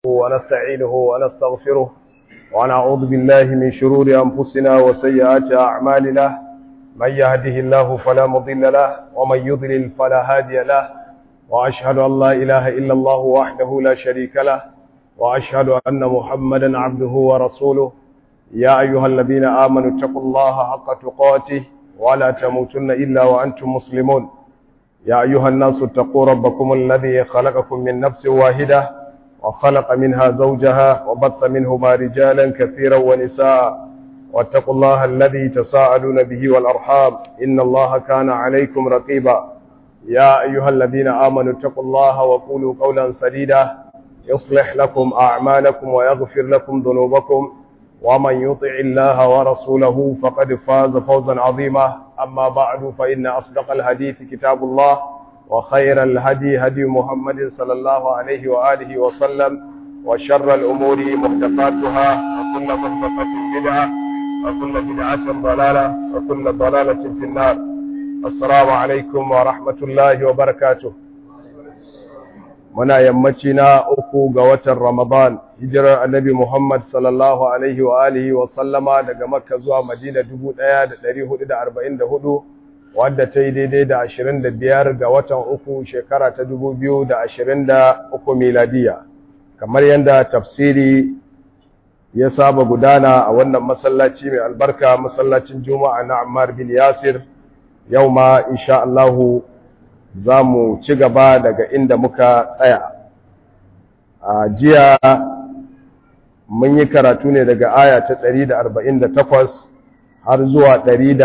ونستعينه ونستغفره ونعوذ بالله من شرور أنفسنا وسيئات أعمالنا من يهده الله فلا مضل له ومن يضلل فلا هادي له وأشهد أن لا إله إلا الله وحده لا شريك له وأشهد أن محمدا عبده ورسوله يا أيها الذين آمنوا اتقوا الله حق تقاته ولا تموتن إلا وأنتم مسلمون يا أيها الناس اتقوا ربكم الذي خلقكم من نفس واحدة وخلق منها زوجها وبث منهما رجالا كثيرا ونساء واتقوا الله الذي تساءلون به والأرحام إن الله كان عليكم رقيبا يا أيها الذين آمنوا اتقوا الله وقولوا قولا سديدا يصلح لكم أعمالكم ويغفر لكم ذنوبكم ومن يطع الله ورسوله فقد فاز فوزا عظيما أما بعد فإن أصدق الحديث كتاب الله وخير الهدي هدي محمد صلى الله عليه وآله وسلم وشر الأمور محدثاتها وكل محدثة بدعة وكل بدعة ضلالة وكل ضلالة في النار السلام عليكم ورحمة الله وبركاته muna yammaci na uku ga watan Ramadan hijirar annabi Muhammad sallallahu alaihi wa alihi wa sallama daga Makka zuwa Madina 1444 wadda ta yi daidai da 25 ga watan uku shekara ta 2023 miladiya kamar yadda tafsiri ya saba gudana a wannan masallaci mai albarka masallacin Juma'a na Ammar bin Yasir yau ma insha Allahu za mu ci gaba daga inda muka tsaya a jiya mun yi karatu ne daga aya ta 148 har zuwa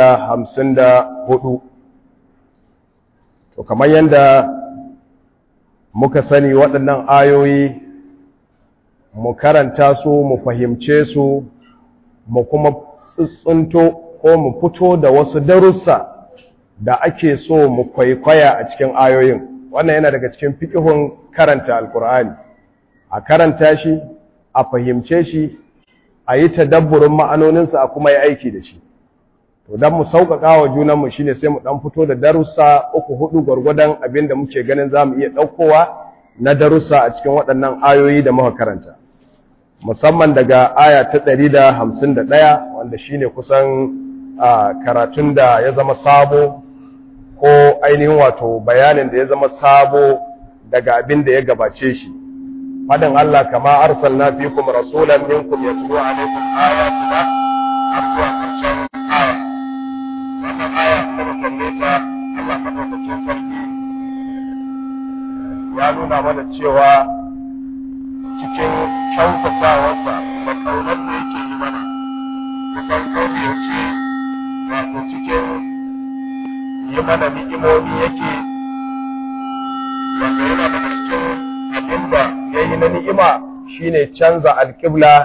154 to kamar yadda muka sani waɗannan ayoyi mu karanta su mu fahimce su mu kuma tsuntsunto ko mu fito da wasu darussa da ake so mu kwaikwaya a cikin ayoyin wannan yana daga cikin fiƙihun karanta alkur'ani a karanta shi a fahimce shi a yi tadabburin ma'anoninsa a kuma yi aiki da shi to don mu sauƙaƙa wa junanmu shi ne sai mu ɗan fito da darussa uku hudu gwargwadon abin da muke ganin za mu iya ɗaukowa na darussa a cikin waɗannan ayoyi da muka karanta musamman daga aya ta ɗari da hamsin da ɗaya wanda shi ne kusan karatun da ya zama sabo ko ainihin wato bayanin da ya zama sabo daga abin da ya gabace shi fadin Allah kama arsalna fikum rasulan minkum yatlu alaykum ayatina har zuwa karshen aya wannan aya ta kalle ta Allah madaukakin sarki ya nuna mana cewa cikin kyautatawarsa da kaunar da yake yi mana kusan kawai yace wato cikin yi mana ni'imomi yake wanda yana daga cikin abin da ya yi na ni'ima shine canza alƙibla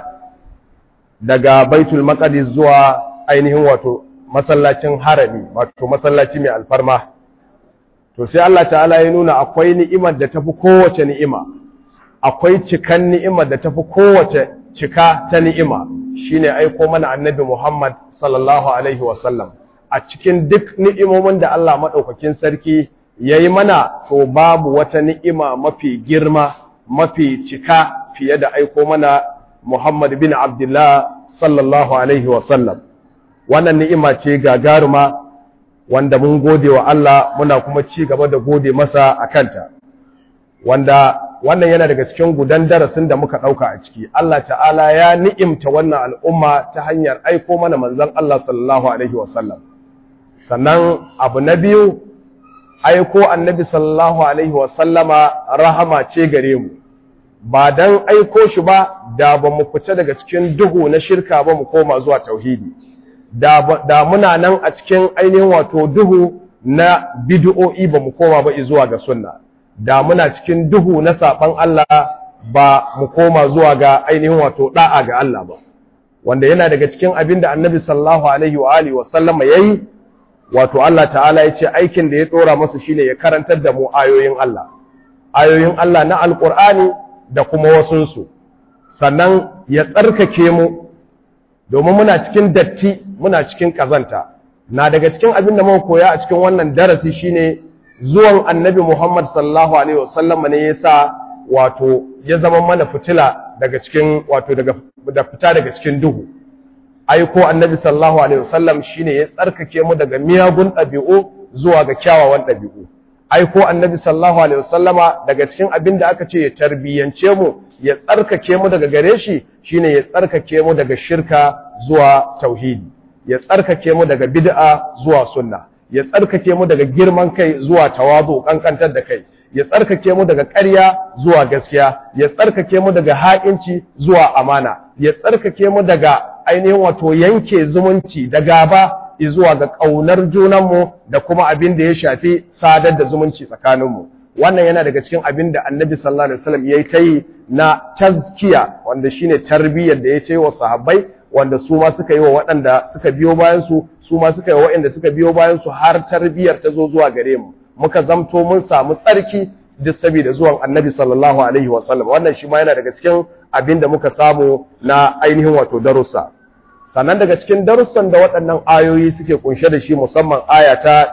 daga baitul maqdis zuwa ainihin wato masallacin harami wato masallaci mai alfarma to sai Allah ta'ala ya nuna akwai ni'imar da tafi kowace ni'ima akwai cikan ni'imar da tafi kowace cika ta ni'ima shine aiko mana annabi Muhammad sallallahu alaihi wasallam a cikin duk ni'imomin da Allah maɗaukakin sarki ya yi mana to babu wata ni'ima mafi girma mafi cika fiye da aiko mana Muhammad bin Abdullah sallallahu Alaihi wasallam. Wannan ni'ima ce gagaruma wanda mun gode wa Allah muna kuma ci gaba da gode masa a kanta. Wanda wannan yana daga cikin gudan darasin da muka ɗauka a ciki. Allah ta'ala ya ni'imta wannan al'umma ta hanyar aiko mana manzon Allah sallallahu Alaihi wasallam. sannan abu na biyu aiko annabi sallallahu alaihi wasallama rahama ce gare mu ba dan aiko shi ba da ba mu fita daga cikin duhu na shirka ba mu koma zuwa tauhidi da, da muna nan a cikin ainihin wato duhu na bid'o'i ba mu koma ba zuwa ga sunna da muna cikin duhu na saban Allah ba mu koma zuwa ga ainihin wato da'a ga Allah ba wanda yana daga cikin abin da annabi sallallahu alaihi wa alihi wasallama yayi wato Allah ta'ala ya ce aikin da ya ɗora masa shine ya karantar da mu ayoyin Allah ayoyin Allah na alƙur'ani da kuma wasunsu sannan ya tsarkake mu domin muna cikin datti muna cikin ƙazanta na daga cikin abin da muka koya a cikin wannan darasi shine zuwan annabi Muhammad sallallahu alaihi wasallam ne yasa wato ya zama mana fitila daga cikin wato daga da fita daga cikin duhu aiko annabi sallallahu alaihi wasallam shine ya tsarkake mu daga miyagun ɗabi'u zuwa ga kyawawan ɗabi'u aiko annabi sallallahu alaihi wasallama daga cikin abin da aka ce ya tarbiyyance mu ya tsarkake mu daga gare shi shine ya tsarkake mu daga shirka zuwa tauhidi ya tsarkake mu daga bid'a zuwa sunna ya tsarkake mu daga girman kai zuwa tawazu kankantar da kai ya tsarkake mu daga ƙarya zuwa gaskiya ya tsarkake mu daga ha'inci zuwa amana ya tsarkake mu daga ainihin wato yanke zumunci da gaba zuwa ga ƙaunar junanmu da kuma abin da ya shafi sadar da zumunci tsakaninmu wannan yana daga cikin abin da annabi sallallahu alaihi wasallam ya yi ta yi na tazkiya wanda shine tarbiyyar da ya ta yi wa sahabbai wanda su ma suka yi wa waɗanda suka biyo bayan su su ma suka yi wa waɗanda suka biyo bayan su har tarbiyyar ta zo zuwa gare mu muka zamto mun samu tsarki duk saboda zuwan annabi sallallahu alaihi wasallam wannan shi ma yana daga cikin abin da muka samu na ainihin wato darussa sannan daga cikin darussan da waɗannan ayoyi suke kunshe da shi musamman aya ta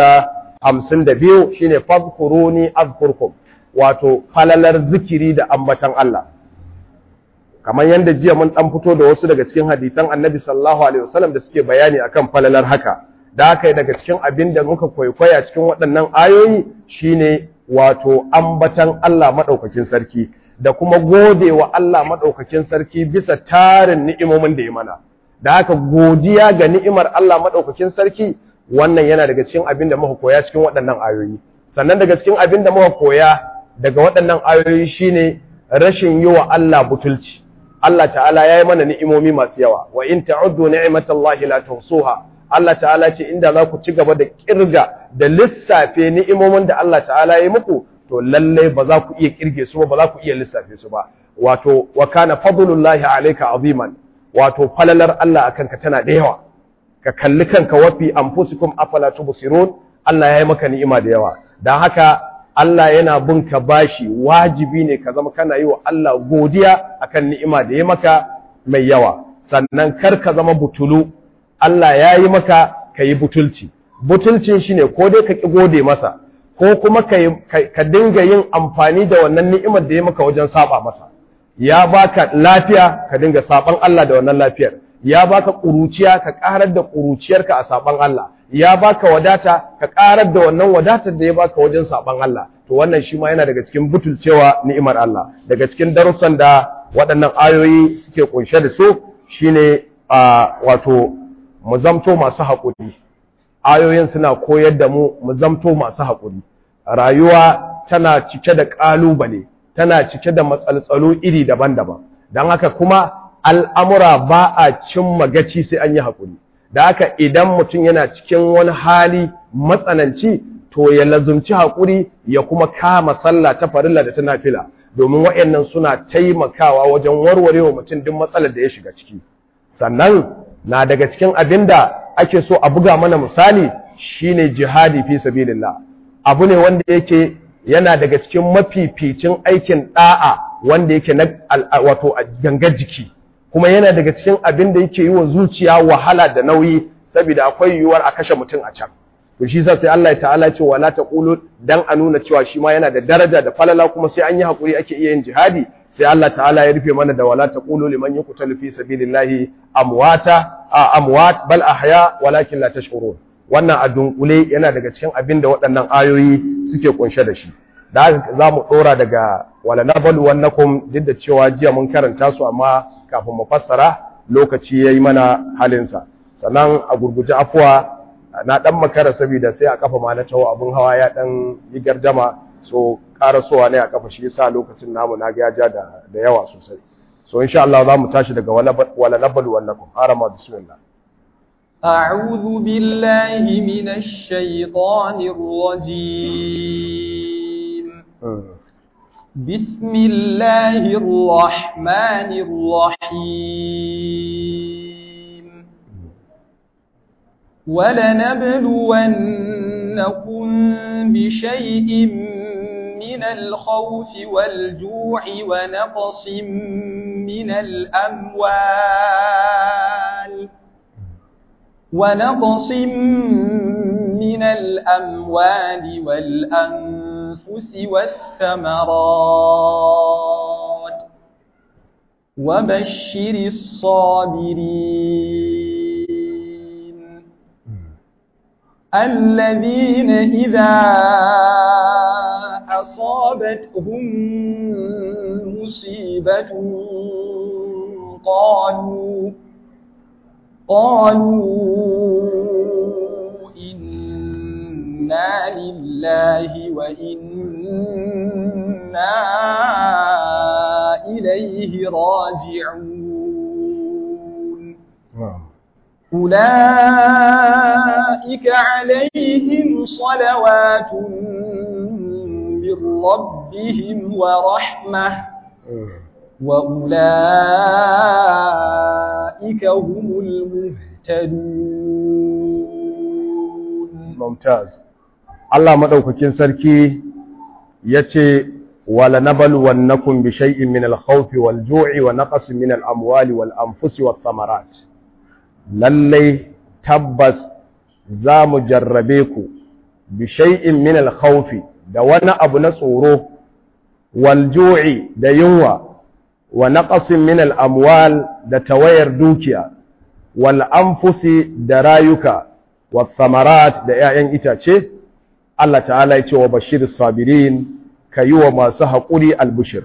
152 shine fadhkuruni azkurkum wato falalar zikiri da ambatan Allah kamar yadda jiya mun dan fito da wasu daga cikin hadisan Annabi sallallahu alaihi wasallam da suke bayani akan falalar haka da haka daga cikin abin da muka kwaikwaya cikin waɗannan ayoyi shine wato ambatan Allah madaukakin sarki da kuma gode wa Allah madaukakin sarki bisa tarin ni'imomin da ya mana da haka godiya ga ni'imar Allah madaukakin sarki wannan yana daga cikin abin da muka koya cikin waɗannan ayoyi sannan daga cikin abin da muka koya daga waɗannan ayoyi shine rashin yi wa Allah butulci Allah ta'ala ya yi mana ni'imomi masu yawa wa in ta'uddu ni'matallahi la tuhsuha Allah ta'ala ce inda za ku ci gaba da kirga da lissafe ni'imomin da Allah ta'ala ya yi muku to lalle ba za ku iya kirge su ba ba za ku iya lissafe su ba wato wa kana fadlullahi alayka aziman wato falalar Allah akan ka tana da yawa ka kalli kanka wafi anfusikum afala tubsirun Allah ya yi maka ni'ima da yawa dan haka Allah yana bin ka bashi wajibi ne ka zama kana yi wa Allah godiya akan ni'ima da ya maka mai yawa sannan kar ka zama butulu Allah ya yi maka ka yi butulci butulcin shine ko dai ka ki gode masa ko kuma ka dinga yin amfani da wannan ni'imar da ya maka wajen saba masa ya baka lafiya ka dinga saban Allah da wannan lafiyar ya baka kuruciya ka karar da kuruciyarka a saban Allah ya baka wadata ka karar da wannan wadatar da ya baka wajen saban Allah to wannan shi ma yana daga cikin butulcewa ni'imar Allah daga cikin darussan da waɗannan ayoyi suke kunshe da su shine wato mu zamto masu haƙuri ayoyin suna koyar da mu mu zamto masu haƙuri rayuwa tana cike da ƙalubale tana cike da matsaltsalo iri daban-daban don haka kuma al'amura ba a cimma gaci sai an yi haƙuri da haka idan mutum yana cikin wani hali matsananci to ya lazumci haƙuri ya kuma kama sallah ta farilla da ta nafila domin waɗannan suna taimakawa wajen warware wa mutum duk matsalar da ya shiga ciki sannan na daga cikin abin da ake so a buga mana misali shine jihadi fi sabilillah abu ne wanda yake yana daga cikin mafificin aikin da'a wanda yake na wato a gangar jiki kuma yana daga cikin abin da yake yi wa zuciya wahala da nauyi saboda akwai yiwuwar a kashe mutum a can to shi sa sai Allah ya ta'ala ce wala taqulu dan a nuna cewa shi ma yana da daraja da falala kuma sai an yi hakuri ake iya yin jihadi sai Allah ta'ala ya rufe mana da wala taqulu liman yuqtalu fi sabilillahi amwata amwat bal ahya walakin la tashkurun wannan a dunkule yana daga cikin abin da waɗannan ayoyi suke kunshe da shi da haka za mu ɗora daga wala nabalu wannakum duk da cewa jiya mun karanta su amma kafin mu fassara lokaci yayi mana halinsa sannan a gurguje afuwa na dan makara saboda sai a kafa ma na tawo abun hawa ya dan yi gardama so karasowa ne a kafa shi yasa lokacin namu na ga ya ja da da yawa sosai so insha Allah za mu tashi daga wala nabalu wannakum arama bismillah أعوذ بالله من الشيطان الرجيم بسم الله الرحمن الرحيم ولنبلونكم بشيء من الخوف والجوع ونقص من الأموال ونقص من الأموال والأنفس والثمرات وبشر الصابرين الذين إذا أصابتهم مصيبة قالوا قالوا إنا لله وإنا إليه راجعون أولئك عليهم صلوات من ربهم ورحمة وأولئك هم المهتدون ممتاز Allah madaukakin sarki yace wala nabluwannakum bi shay'in min al-khawfi wal-ju'i wa naqsin min al-amwali wal-anfusi wath-thamarat lallai tabbas za mu jarrabe ku bi shay'in min al-khawfi da wani abu na tsoro wal ju'i da yunwa wa naqsin min al-amwal da tawayar dukiya wal anfusi da rayuka wa thamarat da 'ya'yan itace Allah ta'ala ya ce wa bashiris sabirin kayi wa masu haƙuri albushir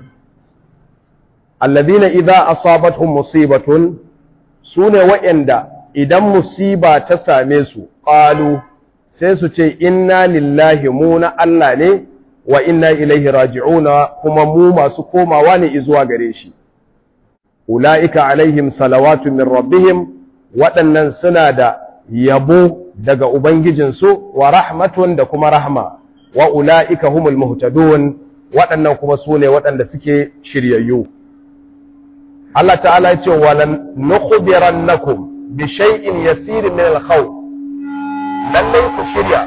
alladhina idza asabatuhum musibatun sune wa'anda idan musiba ta same su qalu sai su ce inna lillahi mu na Allah ne wa inna ilaihi raji'una kuma mu masu komawa ne zuwa gare shi ulaika alaihim salawatu min rabbihim waɗannan suna da yabo daga ubangijinsu wa rahmatun da kuma rahma wa ulaika humul muhtadun waɗannan kuma su ne waɗanda suke shiryayyu Allah ta'ala ya ce walan nukhbirannakum bi shay'in yasir min al-khawf lallai ku shirya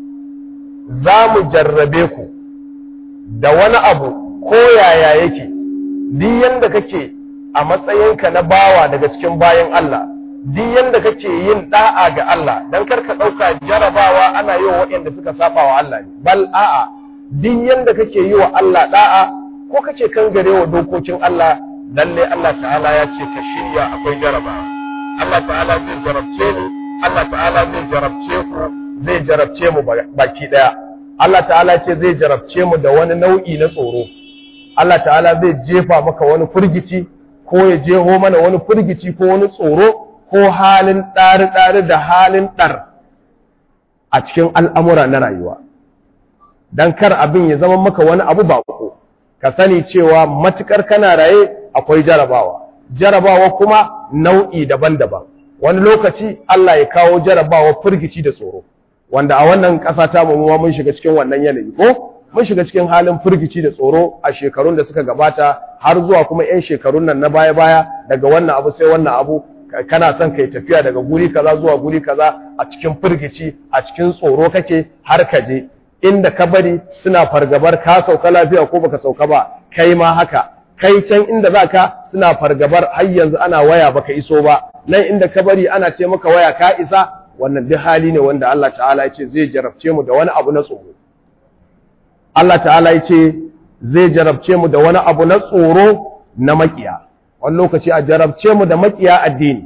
za mu jarrabe ku da wani abu ko yaya yake duk yanda kake a matsayinka na bawa daga cikin bayan Allah duk yanda kake yin da'a ga Allah dan karka dauka jarabawa ana yi wa waɗanda suka saba wa Allah ne bal a'a duk yanda kake yi wa Allah da'a ko kake kangare wa dokokin Allah lalle Allah ta'ala ya ce ka shirya akwai jarabawa Allah ta'ala zai jarabce ni Allah ta'ala zai jarabce ku zai jarabce mu baki daya Allah ta'ala ce zai jarabce mu da wani nau'i na tsoro Allah ta'ala zai jefa maka wani furgici ko ya jeho mana wani furgici ko wani tsoro ko halin ɗari-ɗari da halin ɗar a cikin al'amura na rayuwa don kar abin ya zama maka wani abu baƙo ka sani cewa matukar kana raye akwai jarabawa jarabawa kuma nau'i daban-daban wani lokaci Allah ya kawo jarabawa firgici da tsoro wanda a wannan ƙasa ta mu mun shiga cikin wannan yanayi ko mun shiga cikin halin firgici da tsoro a shekarun da suka gabata har zuwa kuma 'yan shekarun nan na baya-baya daga wannan abu sai wannan abu kana son kai tafiya daga guri kaza zuwa guri kaza a cikin firgici a cikin tsoro kake har ka je inda ka bari suna fargabar ka sauka lafiya ko baka sauka ba kai ma haka kai can inda zaka suna fargabar har yanzu ana waya baka iso ba nan inda ka bari ana ce maka waya ka isa wannan duk hali ne wanda Allah ta'ala ya ce zai jarabce mu da wani abu na tsoro Allah ta'ala ya ce zai jarabce mu da wani abu na tsoro na makiya wani lokaci a jarabce mu da makiya addini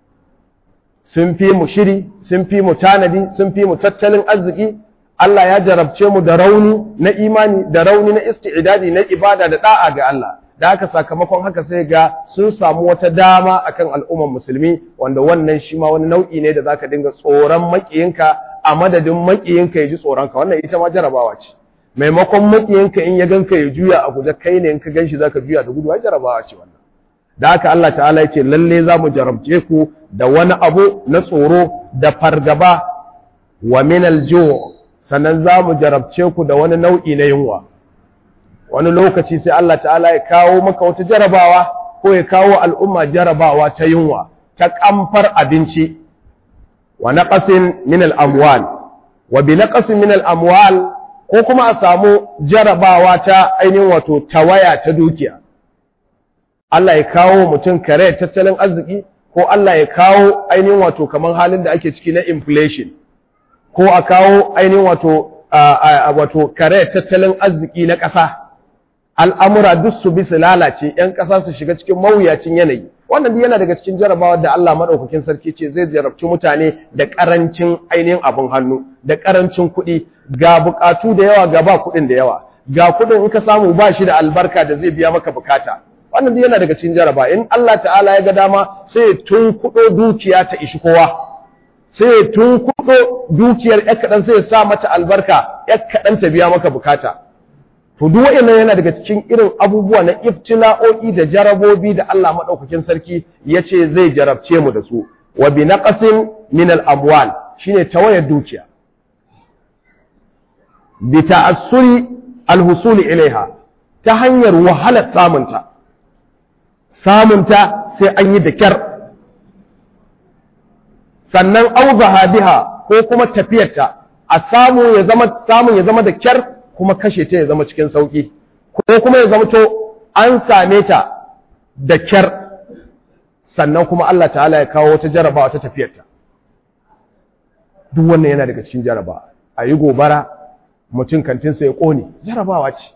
sun fi mu shiri sun fi mu tanadi sun fi mu tattalin arziki Allah ya jarabce mu da rauni na imani da rauni na isti'dadi na ibada da da'a ga Allah da haka sakamakon haka sai ga sun samu wata dama akan al'ummar musulmi wanda wannan shi ma wani nau'i ne da zaka dinga tsoron makiyinka a madadin makiyinka ya ji tsoronka wannan ita ma jarabawa ce maimakon makiyinka in ya ganka ya juya a guje kai ne in ka ganshi zaka juya da gudu ai jarabawa ce wannan da haka Allah ta'ala ya ce lalle za mu jarabce ku da wani abu na tsoro da fargaba wa min al-ju' sannan za mu jarabce ku da wani nau'i na yunwa wani lokaci sai Allah ta'ala ya kawo maka wata jarabawa ko ya kawo al'umma jarabawa ta yunwa ta kamfar abinci wa naqasin min al-amwal wa bi naqasin min al-amwal ko kuma a samu jarabawa ta ainihin wato tawaya ta dukiya Allah ya kawo mutum kare tattalin arziki ko Allah ya kawo ainihin wato kaman halin da ake ciki na inflation ko a kawo ainihin wato wato kare tattalin arziki na ƙasa al'amura duk su bi su lalace ‘yan ƙasa su shiga cikin mawuyacin yanayi wannan duk yana daga cikin jarabawa da Allah maɗaukakin sarki ce zai jarabci mutane da ƙarancin ainihin abin hannu da ƙarancin kuɗi ga buƙatu da yawa ga ba kuɗin da yawa ga kuɗin in ka samu ba shi da albarka da zai biya maka bukata wannan duk yana daga cikin jaraba in Allah ta'ala ya ga dama sai tun kuɗo dukiya ta ishi kowa sai tun kuɗo dukiyar ƴar kaɗan sai ya sa mata albarka ƴar kaɗan ta biya maka bukata to duk wa'annan yana daga cikin irin abubuwa na ibtila'o'i da jarabobi da Allah madaukakin sarki yace zai jarabce mu da su wa bi naqasin min al-amwal shine tawayar dukiya bi ta'assuri al-husul ilaiha ta hanyar wahalar samunta samunta sai an yi da kyar sannan auzaha biha ko kuma tafiyarta a samu ya zama samun ya zama da kyar kuma kashe ta ya zama cikin sauki ko kuma ya zama to an same ta da kyar sannan kuma Allah ta'ala ya kawo wata jarabawa ta tafiyarta duk wannan yana daga cikin jarabawa a yi gobara mutum kantinsa ya ƙone jarabawa ce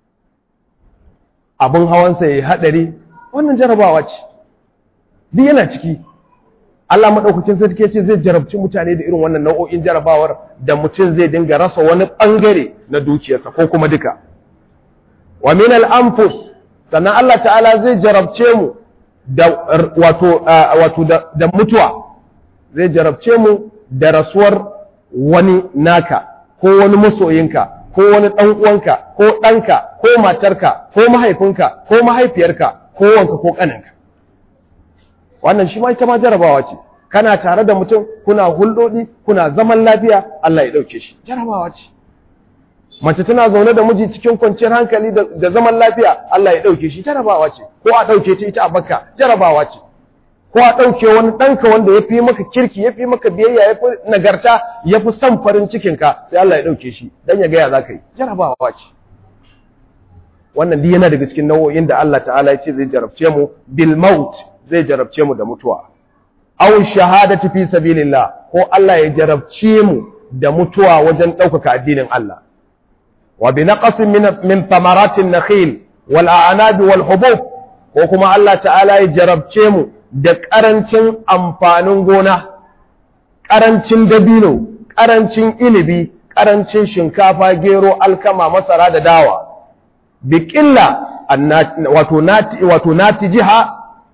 abin hawansa ya yi haɗari wannan jarabawa ce duk yana ciki Allah maɗaukakin sarki ce zai jarabci mutane da irin wannan nau'o'in jarabawar da mutum zai dinga rasa wani ɓangare na dukiyarsa ko kuma duka. Wa min al-anfus sannan Allah ta'ala zai jarabce mu da wato wato da mutuwa zai jarabce mu da rasuwar wani naka ko wani masoyinka ko wani ɗan uwanka ko ɗanka ko matarka ko mahaifinka ko mahaifiyarka ko wanka ko ƙaninka. wannan shi ma ita ma jarabawa ce kana tare da mutum kuna hulɗoɗi kuna zaman lafiya Allah ya ɗauke shi jarabawa ce mace tana zaune da miji cikin kwanciyar hankali da zaman lafiya Allah ya ɗauke shi jarabawa ce ko a ɗauke ta ita a bakka jarabawa ce ko a ɗauke wani ɗanka wanda ya fi maka kirki ya fi maka biyayya ya fi nagarta ya fi son farin cikinka sai Allah ya ɗauke shi dan ya gaya za ka yi jarabawa ce wannan duk yana daga cikin nau'o'in da Allah ta'ala ya ce zai jarabce mu bil maut zai jarabce mu da mutuwa aw shahadati fi sabilillah ko Allah ya jarabce mu da mutuwa wajen ɗaukaka addinin Allah wa bi naqsin min min thamaratin nakhil wal a'nab wal hubub ko kuma Allah ta'ala ya jarabce mu da ƙarancin amfanin gona ƙarancin dabino ƙarancin inibi ƙarancin shinkafa gero alkama masara da dawa bi ƙilla wato nati wato natijiha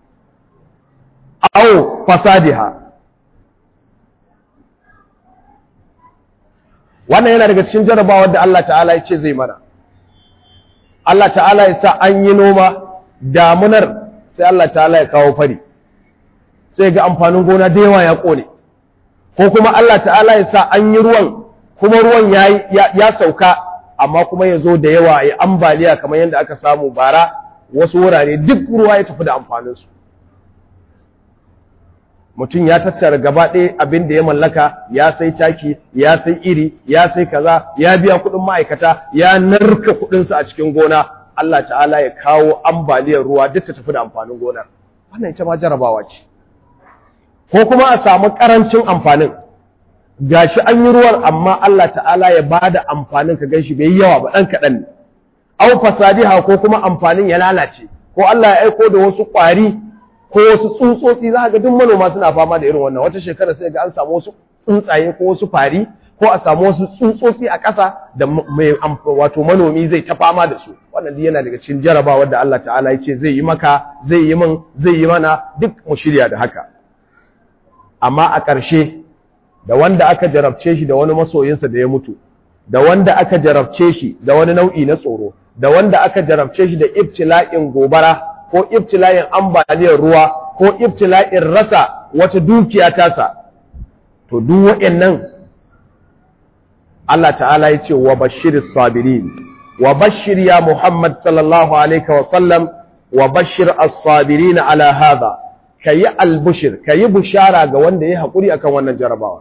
aw fasadiha wannan yana daga cikin jarabawar da Allah ta'ala ya ce zai mana Allah ta'ala ya sa an yi noma damunar sai Allah ta'ala ya kawo fari sai ga amfanin gona da yawa ya kone ko kuma Allah ta'ala ya sa an yi ruwan kuma ruwan ya sauka amma kuma ya zo da yawa ya ambaliya kamar yadda aka samu bara wasu wurare duk ruwa ya tafi da amfaninsu mutum ya tattara gaba ɗaya abin da ya mallaka ya sai taki ya sai iri ya sai kaza ya biya kuɗin ma'aikata ya narka kuɗinsa a cikin gona Allah ta'ala ya kawo ambaliyar ruwa duk ta tafi da amfanin gonar wannan ita ma jarabawa ce ko kuma a samu ƙarancin amfanin gashi an yi ruwan amma Allah ta'ala ya bada amfanin ka ganshi bai yawa ba ɗan kaɗan ne au fasadiha ko kuma amfanin ya lalace ko Allah ya aiko da wasu ƙwari ko wasu tsuntsotsi za ga duk manoma suna fama da irin wannan wata shekara sai ga an samu wasu tsuntsaye ko wasu fari ko a samu wasu tsuntsotsi a ƙasa da mai wato manomi zai ta fama da su wannan yana daga cikin jarabawar da Allah ta'ala ya ce zai yi maka zai yi min zai yi mana duk mu shirya da haka amma a ƙarshe da wanda aka jarabce shi da wani masoyinsa da ya mutu da wanda aka jarabce shi da wani nau'i na tsoro da wanda aka jarabce shi da ibtila'in gobara ko ibtila'in ambaliyar ruwa ko ibtila'in rasa wata dukiya tasa to duk waɗannan Allah ta'ala ya ce wa bashir sabirin wa bashir ya Muhammad sallallahu alaihi wa sallam wa bashir as-sabirin ala hadha kayi albushir kayi bushara ga wanda ya haƙuri akan wannan jarabawa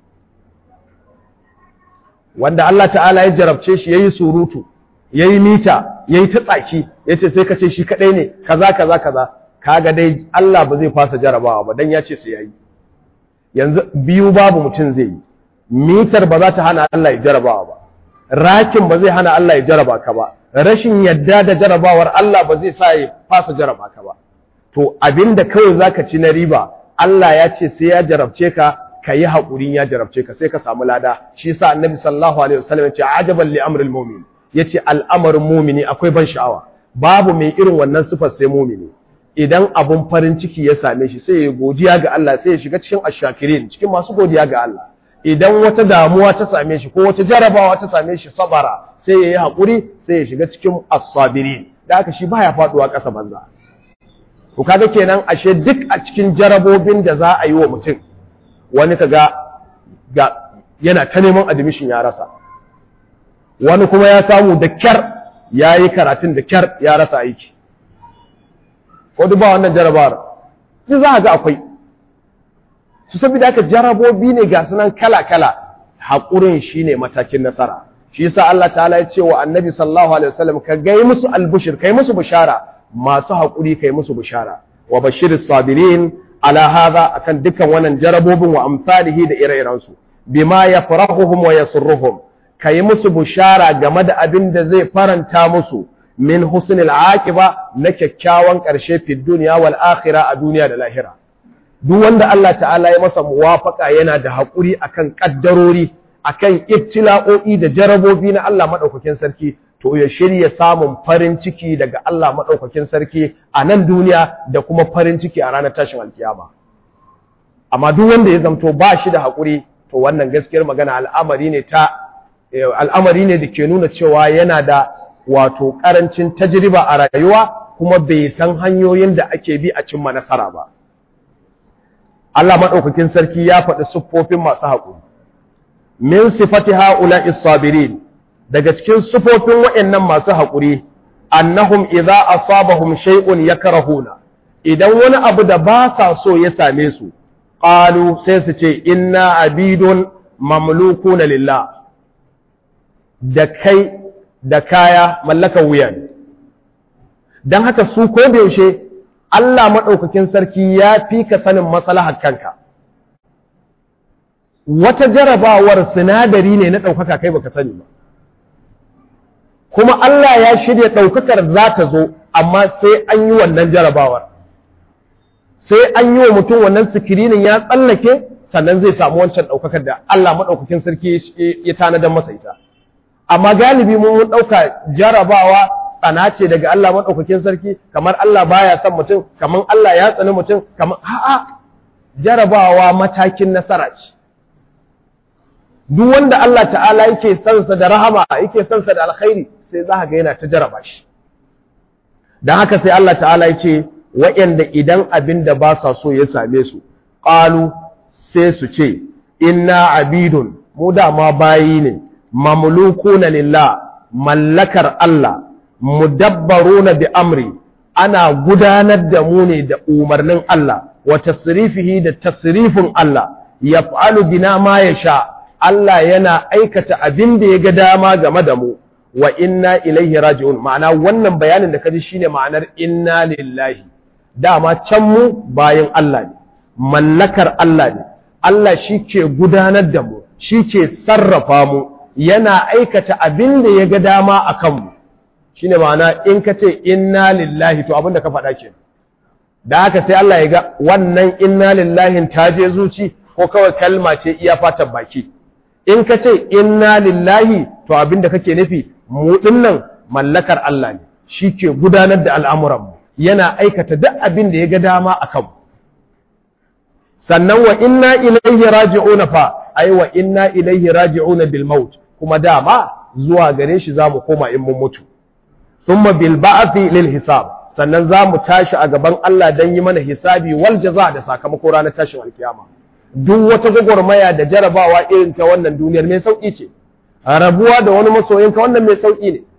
wanda Allah ta'ala ya jarabce shi yayi surutu yayi mita yayi ta tsaki yace sai ka ce shi kadai ne kaza kaza kaza kaga dai Allah ba zai fasa jarabawa ba dan yace sai yayi yanzu biyu babu mutum zai yi mitar ba za ta hana Allah ya jarabawa ba rakin ba zai hana Allah ya jaraba ka ba rashin yadda da jarabawar Allah ba zai sa ya fasa jaraba ka ba to abinda kawai zaka ci na riba Allah ya ce sai ya jarabce ka ka yi haƙurin ya jarabce ka sai ka samu lada shi yasa annabi sallallahu alaihi wasallam ya ce ajaban li amril mu'min yace al'amarin mu'mini akwai ban sha'awa babu mai irin wannan sifar sai mu'mini idan abun farin ciki ya same shi sai ya godiya ga Allah sai ya shiga cikin ashakirin cikin masu godiya ga Allah idan wata damuwa ta same shi ko wata jarabawa ta same shi sabara sai ya yi haƙuri sai ya shiga cikin as-sabirin da haka shi baya faduwa ƙasa banza to kaga kenan ashe duk a cikin jarabobin da za a yi wa mutum wani kaga ga yana ta neman admission ya rasa wani kuma ya samu da kyar ya yi karatun da kyar ya rasa aiki ko duk ba wannan jarabawar duk za a ga akwai su saboda haka jarabobi ne ga sunan kala-kala haƙurin shine matakin nasara shi yasa Allah ta'ala ya ce wa annabi sallallahu alaihi wasallam ka gai musu albushir kai musu bishara masu haƙuri kai musu bishara wa bashiris sabirin ala hadha akan dukkan wannan jarabobin wa amsalihi da ire-iren su bima yafrahuhum wa yasurruhum kai musu bishara game da abin da zai faranta musu min husnil aqiba na kyakkyawan ƙarshe fi dunya wal akhirah a duniya da lahira duk wanda Allah ta'ala ya masa muwafaka yana da haƙuri akan ƙaddarori akan ibtila'o'i da jarabobi na Allah maɗaukakin sarki to ya shirya samun farin ciki daga Allah maɗaukakin sarki a nan duniya da kuma farin ciki a ranar tashin alkiyama amma duk wanda ya zamto ba shi da haƙuri to wannan gaskiyar magana al'amari ne ta al'amari ne da ke nuna cewa yana da wato ƙarancin tajriba a rayuwa kuma bai san hanyoyin da ake bi a cimma nasara ba Allah maɗaukakin sarki ya faɗi siffofin masu haƙuri. Min sifati ha'ula isabirin daga cikin siffofin waɗannan masu haƙuri, annahum idza asabahum shay'un yakrahuna idan wani abu da ba sa so ya same su, qalu sai su ce inna abidun mamlukuna lillah da kai da kaya mallakan wuya ne. Don haka su ko da yaushe Allah maɗaukakin sarki ya fi ka sanin maslahar kanka. Wata jarabawar sinadari ne na ɗaukaka kai baka sani ba. Kuma Allah ya shirya ɗaukakar za ta zo, amma sai an yi wannan jarabawar. Sai an yi wa mutum wannan sikirinin ya tsallake, sannan zai samu wancan ɗaukakar da Allah maɗaukakin sarki ya tanadar masa ita. Amma galibi mun ɗauka jarabawa tsana ce daga Allah maɗaukakin sarki kamar Allah baya son mutum kamar Allah ya tsani mutum kamar a'a jarabawa matakin nasara ce duk wanda Allah ta'ala yake son sa da rahama yake son sa da alkhairi sai za ga yana ta jaraba shi dan haka sai Allah ta'ala ya ce waɗanda idan abin da ba sa so ya same su qalu sai su ce inna abidun mu da ma bayi ne mamlukuna lillah mallakar Allah mudabbaruna bi amri ana gudanar da mu ne da umarnin Allah wa tasrifihi da tasrifin Allah yaf'alu bina ma yasha Allah yana aikata abin da ya ga dama game da mu wa inna ilaihi raji'un ma'ana wannan bayanin da kaji shine ma'anar inna lillahi dama can mu bayan Allah ne mallakar Allah ne Allah shi ke gudanar da mu shi ke sarrafa mu yana aikata abin da ya ga dama a kanmu shine ma'ana in ka ce inna lillahi to abinda ka faɗa ke da haka sai Allah ya ga wannan inna lillahin ta je zuci ko kawai kalma ce iya fatan baki in ka ce inna lillahi to abinda kake nufi mu dinnan mallakar Allah ne shi ke gudanar da al'amuran mu yana aikata duk abin da ya ga dama a kanmu sannan wa inna ilaihi raji'una fa ai wa inna ilaihi raji'una bil maut kuma dama zuwa gare shi zamu koma in mun mutu thumma bil ba'thi lil hisab sannan zamu tashi a gaban Allah dan yi mana hisabi wal jaza da sakamako ranar tashin alkiyama duk wata gwagwarmaya da jarabawa irin ta wannan duniyar mai sauki ce rabuwa da wani masoyinka wannan mai sauki ne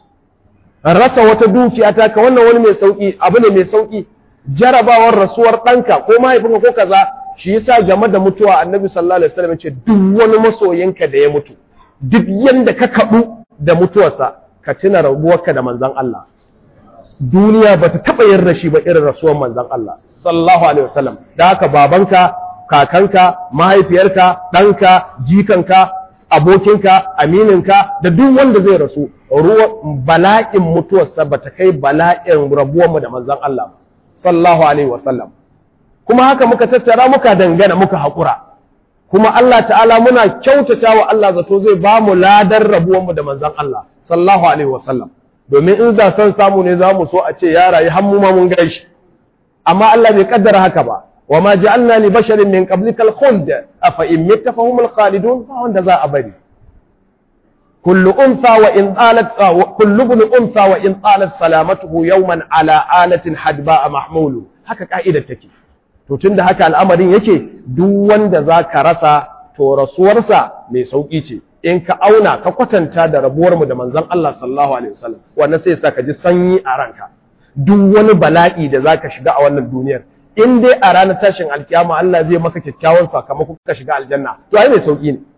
rasa wata dukiya ta ka wannan wani mai sauki abu ne mai sauki jarabawar rasuwar ɗanka ko mahaifinka ko kaza shi yasa game da mutuwa annabi sallallahu alaihi wasallam ya ce duk wani masoyinka da ya mutu duk yanda ka kaɗu da mutuwarsa ka tuna rabuwarka da manzon Allah duniya ba ta taɓa yin rashi ba irin rasuwar manzon Allah sallallahu alaihi wasallam da haka babanka kakanka mahaifiyarka ɗanka jikanka abokinka amininka da duk wanda zai rasu ruwa bala'in mutuwarsa ba ta kai bala'in rabuwarmu da manzon Allah sallallahu alaihi wasallam kuma haka muka tattara muka dangana muka haƙura kuma Allah ta'ala muna kyautata wa Allah zato zai ba mu ladar rabuwanmu da manzon Allah sallallahu alaihi wasallam domin in za san samu ne za mu so a ce ya rayu har mu ma mun gaishe amma Allah bai kaddara haka ba wa ma ja'alna li basharin min qablika al-khuld afa in mitta fa humul khalidun ba wanda za a bari kullu unsa wa in talat kullu ibn unsa wa in talat salamatuhu yawman ala alatin hadba mahmulu haka ka'idar take to tunda haka al'amarin yake duk wanda za ka rasa to rasuwarsa mai sauƙi ce in ka auna ka kwatanta da rabuwarmu da manzon Allah sallallahu alaihi wasallam wannan sai sa ka ji sanyi a ranka duk wani bala'i da za ka shiga a wannan duniyar in dai a ranar tashin alkiyama Allah zai maka kyakkyawan sakamako ka shiga aljanna to ai mai sauƙi ne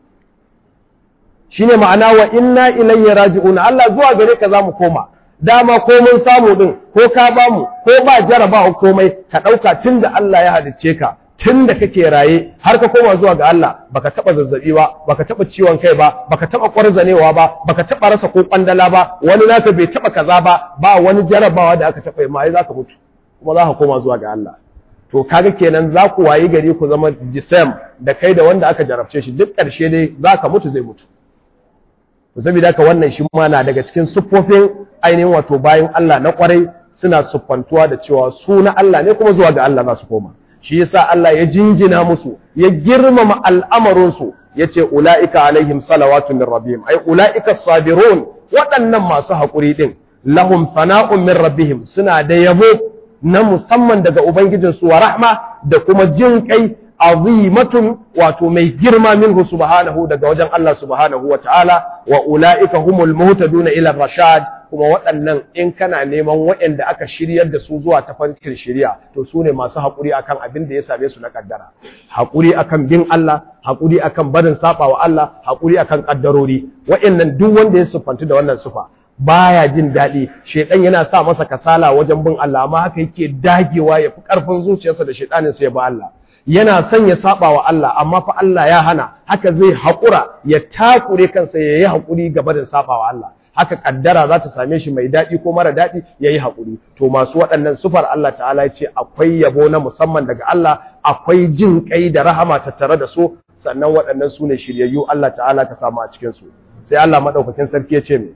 shine ma'ana wa inna ilayya raji'un Allah zuwa gare ka zamu koma dama ko mun samu din ko ka ba mu ko ba jarabawa komai ka ɗauka tun da Allah ya halicce ka tun da kake raye har ka koma zuwa ga Allah baka taɓa zazzabi ba baka taɓa ciwon kai ba baka taɓa ƙwarzanewa ba baka taɓa rasa ko ƙwandala ba wani naka bai taɓa kaza ba ba wani jarabawa da aka taɓa yi ma za ka mutu kuma za ka koma zuwa ga Allah to kaga kenan za ku wayi gari ku zama jisam da kai da wanda aka jarabce shi duk ƙarshe dai za ka mutu zai mutu to saboda haka wannan shi ma na daga cikin siffofin ainihin wato bayan Allah na kwarai suna siffantuwa da cewa su na Allah ne kuma zuwa ga Allah za su koma shi yasa Allah ya jinjina musu ya girmama al'amarinsu ya ce ula'ika alaihim salawatun min rabbihim ai ula'ika sabirun waɗannan masu haƙuri ɗin lahum fana'un min rabbihim suna da yabo na musamman daga ubangijinsu wa rahma da kuma jin kai azimatun wato mai girma minhu subhanahu daga wajen Allah subhanahu wa ta'ala wa ula'ika humul muhtaduna ila rashad kuma waɗannan in kana neman waɗanda aka shiryar da su zuwa tafarkin shirya to su ne masu haƙuri akan abin da ya same su na kaddara haƙuri akan bin Allah haƙuri akan barin saba wa Allah haƙuri akan kaddarori waɗannan duk wanda ya siffantu da wannan sufa baya jin daɗi shedan yana sa masa kasala wajen bin Allah amma haka yake dagewa ya fi ƙarfin zuciyarsa da shedanin sa ya ba Allah yana son ya saba wa Allah amma fa Allah ya hana haka zai haƙura ya takure kansa ya yi haƙuri gaba da saba wa Allah haka kaddara za ta same shi mai daɗi ko mara daɗi ya yi haƙuri to masu waɗannan sufar Allah ta'ala ya ce akwai yabo na musamman daga Allah akwai jin ƙai da rahama tattare da su sannan waɗannan su ne shiryayyu Allah ta'ala ka samu a cikin su sai Allah maɗaukakin sarki ya ce me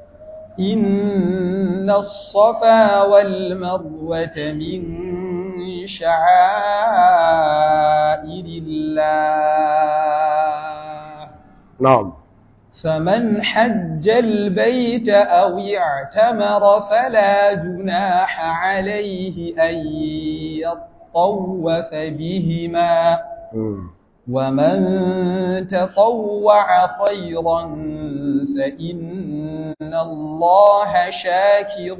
إن الصفا والمروة من شعائر الله na'am فمن حج البيت أو اعتمر فلا جناح عليه أن يطوف بهما ومن تطوع خيرا فإن الله شاكر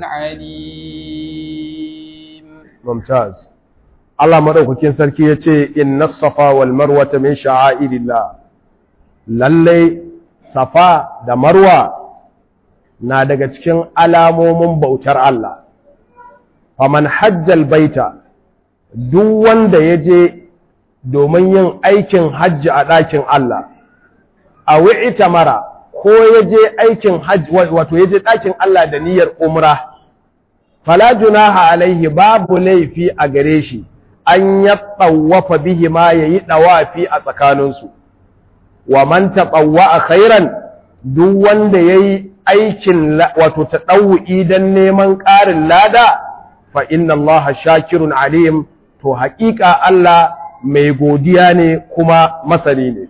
عليم mumtaz Allah madaukakin sarki yace inna safa wal marwa min sha'airillah lalle safa da marwa na daga cikin alamomin bautar Allah faman hajjal baita duk wanda yaje domin yin aikin hajji a ɗakin Allah a wi'ita mara ko yaje aikin hajji wato yaje ɗakin Allah da niyyar umra fala junaha alaihi babu laifi a gare shi an ya tsawafa bihi ma yayi dawafi a tsakaninsu wa man a khairan duk wanda yayi aikin wato tadawwi dan neman ƙarin lada fa inna Allah shakirun alim to haƙiƙa Allah mai godiya ne kuma masani ne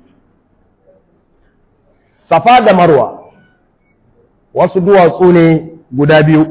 Safa da Marwa wasu duwatsu ne guda biyu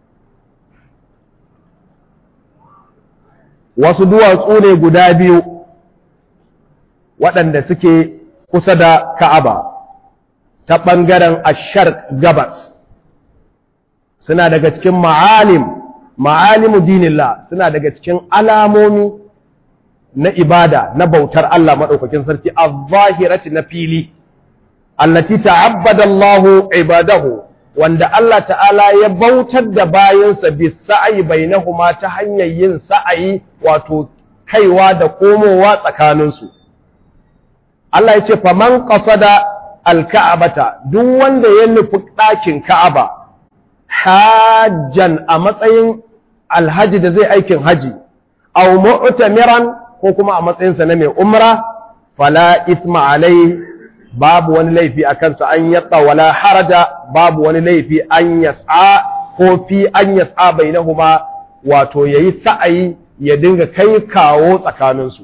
wasu duwatsu ne guda biyu waɗanda suke kusa da Ka'aba ta ɓangaren ashar gabas suna daga cikin ma'alim ma'alimu dinillah suna daga cikin alamomi na ibada na bautar Allah maɗaukakin sarki a zahirati na fili allati ta'abbada Allahu ibadahu wanda Allah ta'ala ya bautar da bayansa bi sa'ayi bainahuma ta hanyar yin sa'ayi wato kaiwa da komowa tsakaninsu Allah ya ce faman qasada alka'abata duk wanda ya nufi ɗakin ka'aba hajjan a matsayin alhaji da zai aikin haji aw mu'tamiran ko kuma a matsayinsa na mai umra fala isma alai babu wani laifi a kansa an yatta wala haraja babu wani laifi an yas'a ko fi an yas'a bainahuma wato yayi sa'ayi ya dinga kai kawo tsakaninsu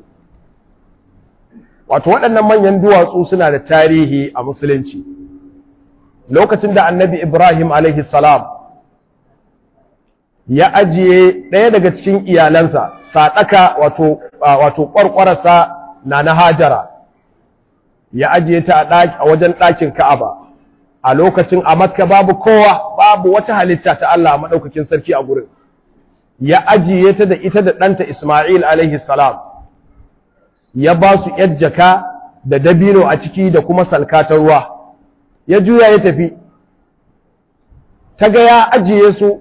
wato waɗannan manyan duwatsu suna da tarihi a musulunci lokacin da annabi ibrahim alaihi salam ya ajiye ɗaya daga cikin iyalansa saɗaka wato wato ƙwarƙwararsa na na hajara ya ajiye ta a wajen ɗakin ka'aba a lokacin a makka babu kowa babu wata halitta ta Allah a maɗaukakin sarki a gurin ya ajiye ta da ita da ɗanta Ismail alaihi salam ya ba su ‘yar jaka da dabino a ciki da kuma salka ta ruwa ya juya ya tafi ta ga ya ajiye su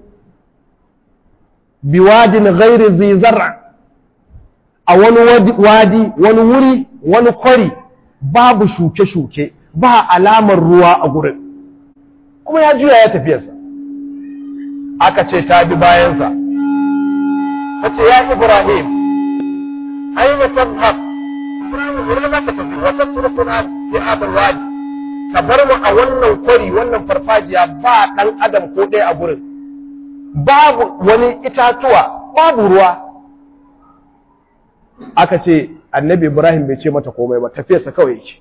biwadin ghairi zizar a wani wadi wani wuri wani kwari babu shuke-shuke ba alamar ruwa a gurin kuma ya juya ya tafiyarsa aka ce ta bi bayansa ta ce ya ibrahim aina tadhhab ibrahim wurin za ka tafi wa tatrukuna fi hadal wadi ka bar mu a wannan kwari wannan farfajiya ba dan adam ko ɗaya a gurin babu wani itatuwa babu ruwa aka ce annabi ibrahim bai ce mata komai ba tafiyarsa kawai yake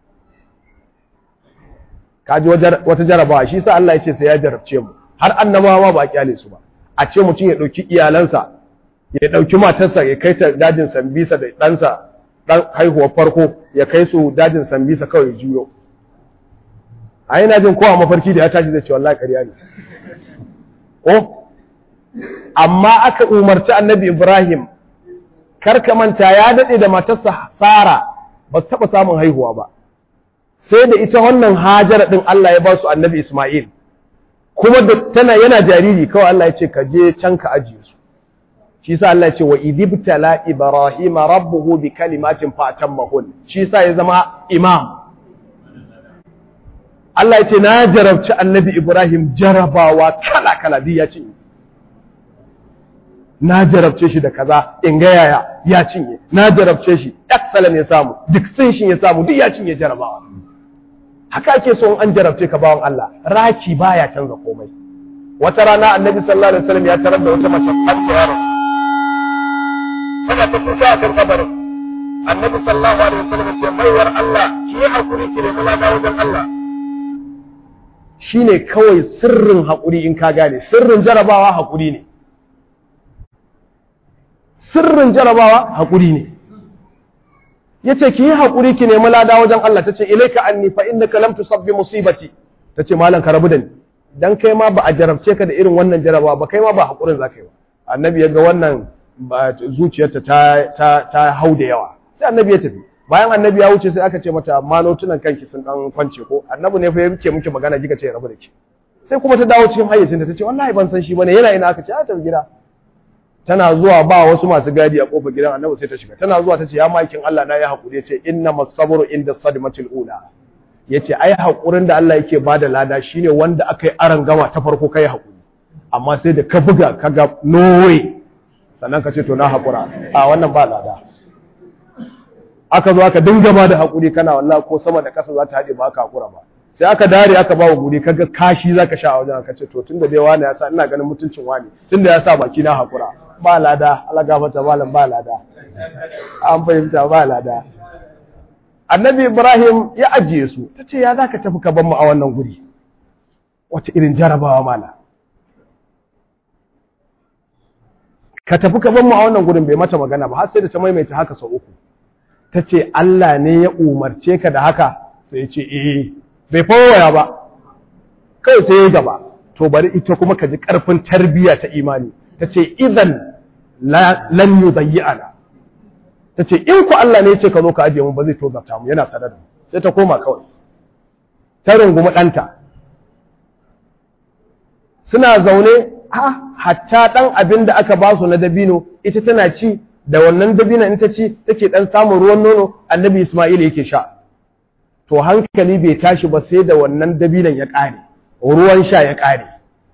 kaji wata jarabawa shi sa Allah ya ce sai ya jarabce mu har annabawa ba a kyale su ba a ce mutum ya ɗauki iyalansa ya ɗauki matarsa ya kai ta dajin sambisa da ɗansa ɗan haihuwar farko ya kai su dajin sambisa kawai juyo a yana jin kowa mafarki da ya tashi zai ce wallahi ƙarya ne ko amma aka umarci annabi ibrahim kar ka manta ya daɗe da matarsa sara ba su taɓa samun haihuwa ba sai da ita wannan hajara ɗin Allah ya ba su annabi isma'il kuma da tana yana jariri kawai Allah ya ce ka je can ka ajiye su shi sa Allah ya ce wa idibtala ibrahima rabbuhu bi kalimatin fa atammahun shi sa ya zama imam Allah ya ce na jarabci annabi Ibrahim jarabawa kala kala duk ya cinye na jarabce shi da kaza in ga yaya ya cinye na jarabce shi excellent ya samu distinction ya samu duk ya cinye jarabawa haka ake so an jarabce ka bawan Allah raki baya canza komai wata rana annabi sallallahu alaihi wasallam ya tarar da wata mace fanta yaro tana ta kuka a kan kabarin annabi sallallahu alaihi wasallam ya ce maiwar Allah ki yi hakuri ki nemi lada wajen Allah shine kawai sirrin hakuri in ka gane sirrin jarabawa hakuri ne sirrin jarabawa hakuri ne yace ki yi hakuri ki nemi lada wajen Allah tace ilaika anni fa innaka lam tusabbi musibati tace malam ka rabu da ni dan kai ma ba a jarabce ka da irin wannan jarabawa ba kai ma ba hakurin zaka yi ba annabi ya ga wannan zuciyarta ta ta ta hau da yawa sai annabi ya tafi bayan annabi ya wuce sai aka ce mata amma notunan kanki sun dan kwance ko annabi ne fa ya rike miki magana kika ce rabu da ki sai kuma ta dawo cikin hayyacinta ta ce wallahi ban san shi bane yana ina aka ce a tafi gida tana zuwa ba wasu masu gadi a kofar gidan annabi sai ta shiga tana zuwa ta ce ya makin Allah na ya haƙuri ya ce inna masabru inda sadmatil ula ya ce ai haƙurin da Allah yake ba da lada shine wanda aka yi aran gama ta farko kai haƙuri amma sai da ka buga ka ga nowe sannan ka ce to na haƙura a wannan ba lada aka zo aka dinga ba da haƙuri kana wallahi ko sama da ƙasa za ta haɗe ba aka haƙura ba sai aka dare aka ba wa guri kaga kashi zaka sha a wajen ka ce to tunda dai wani ya sa ina ganin mutuncin wani tunda ya sa baki na haƙura ba lada Allah gafarta malam ba lada an fahimta ba lada annabi Ibrahim ya ajiye su ta ce ya zaka tafi ka ban mu a wannan guri wace irin jarabawa mala ka tafi ka ban mu a wannan gurin bai mata magana ba har sai da ta maimaita haka sau uku ta ce Allah ne ya umarce ka da haka sai ya ce eh bai fawaya ba kai sai ya gaba to bari ita kuma ka ji karfin tarbiyya ta imani ta ce idan lan yudayyana ta ce in ku Allah ne ya ce ka zo ka ajiye mu ba zai tozarta mu yana sanar da sai ta koma kawai ta rungumi ɗanta suna zaune ha hatta ɗan abin da aka ba su na dabino ita tana ci da wannan dabino in ta ci take ɗan samun ruwan nono annabi Ismail yake sha to hankali bai tashi ba sai da wannan dabinan ya ƙare ruwan sha ya ƙare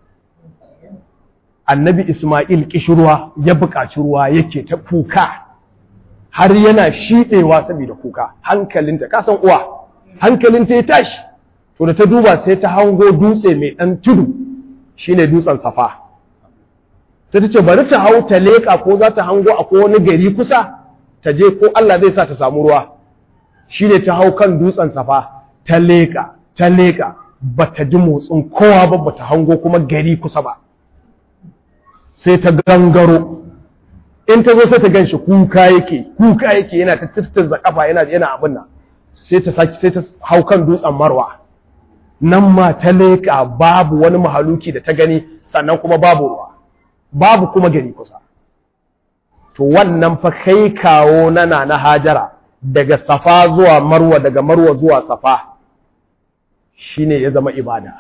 annabi Ismail kishirwa ya buƙaci ruwa yake ta kuka har yana shiɗewa saboda kuka hankalinta kasan uwa hankalinta ya tashi to da ta duba sai ta hango dutse mai ɗan tudu shine dutsen safa sai ta ce bari ta hau ta leƙa ko za ta hango akwai wani gari kusa ta je ko Allah zai sa ta samu ruwa shine ta hau kan dutsen safa ta leƙa ta leƙa bata ji motsin kowa ba bata hango kuma gari kusa ba sai ta gangaro in ta zo sai ta ganshi kuka yake kuka yake yana ta tattarza kafa yana yana abin nan sai ta saki sai ta hau kan dutsen marwa nan ma ta leƙa babu wani mahaluki da ta gani sannan kuma babu ruwa babu kuma gari kusa to wannan fa kai kawo nana na hajara daga safa zuwa marwa daga marwa zuwa safa shine ya zama ibada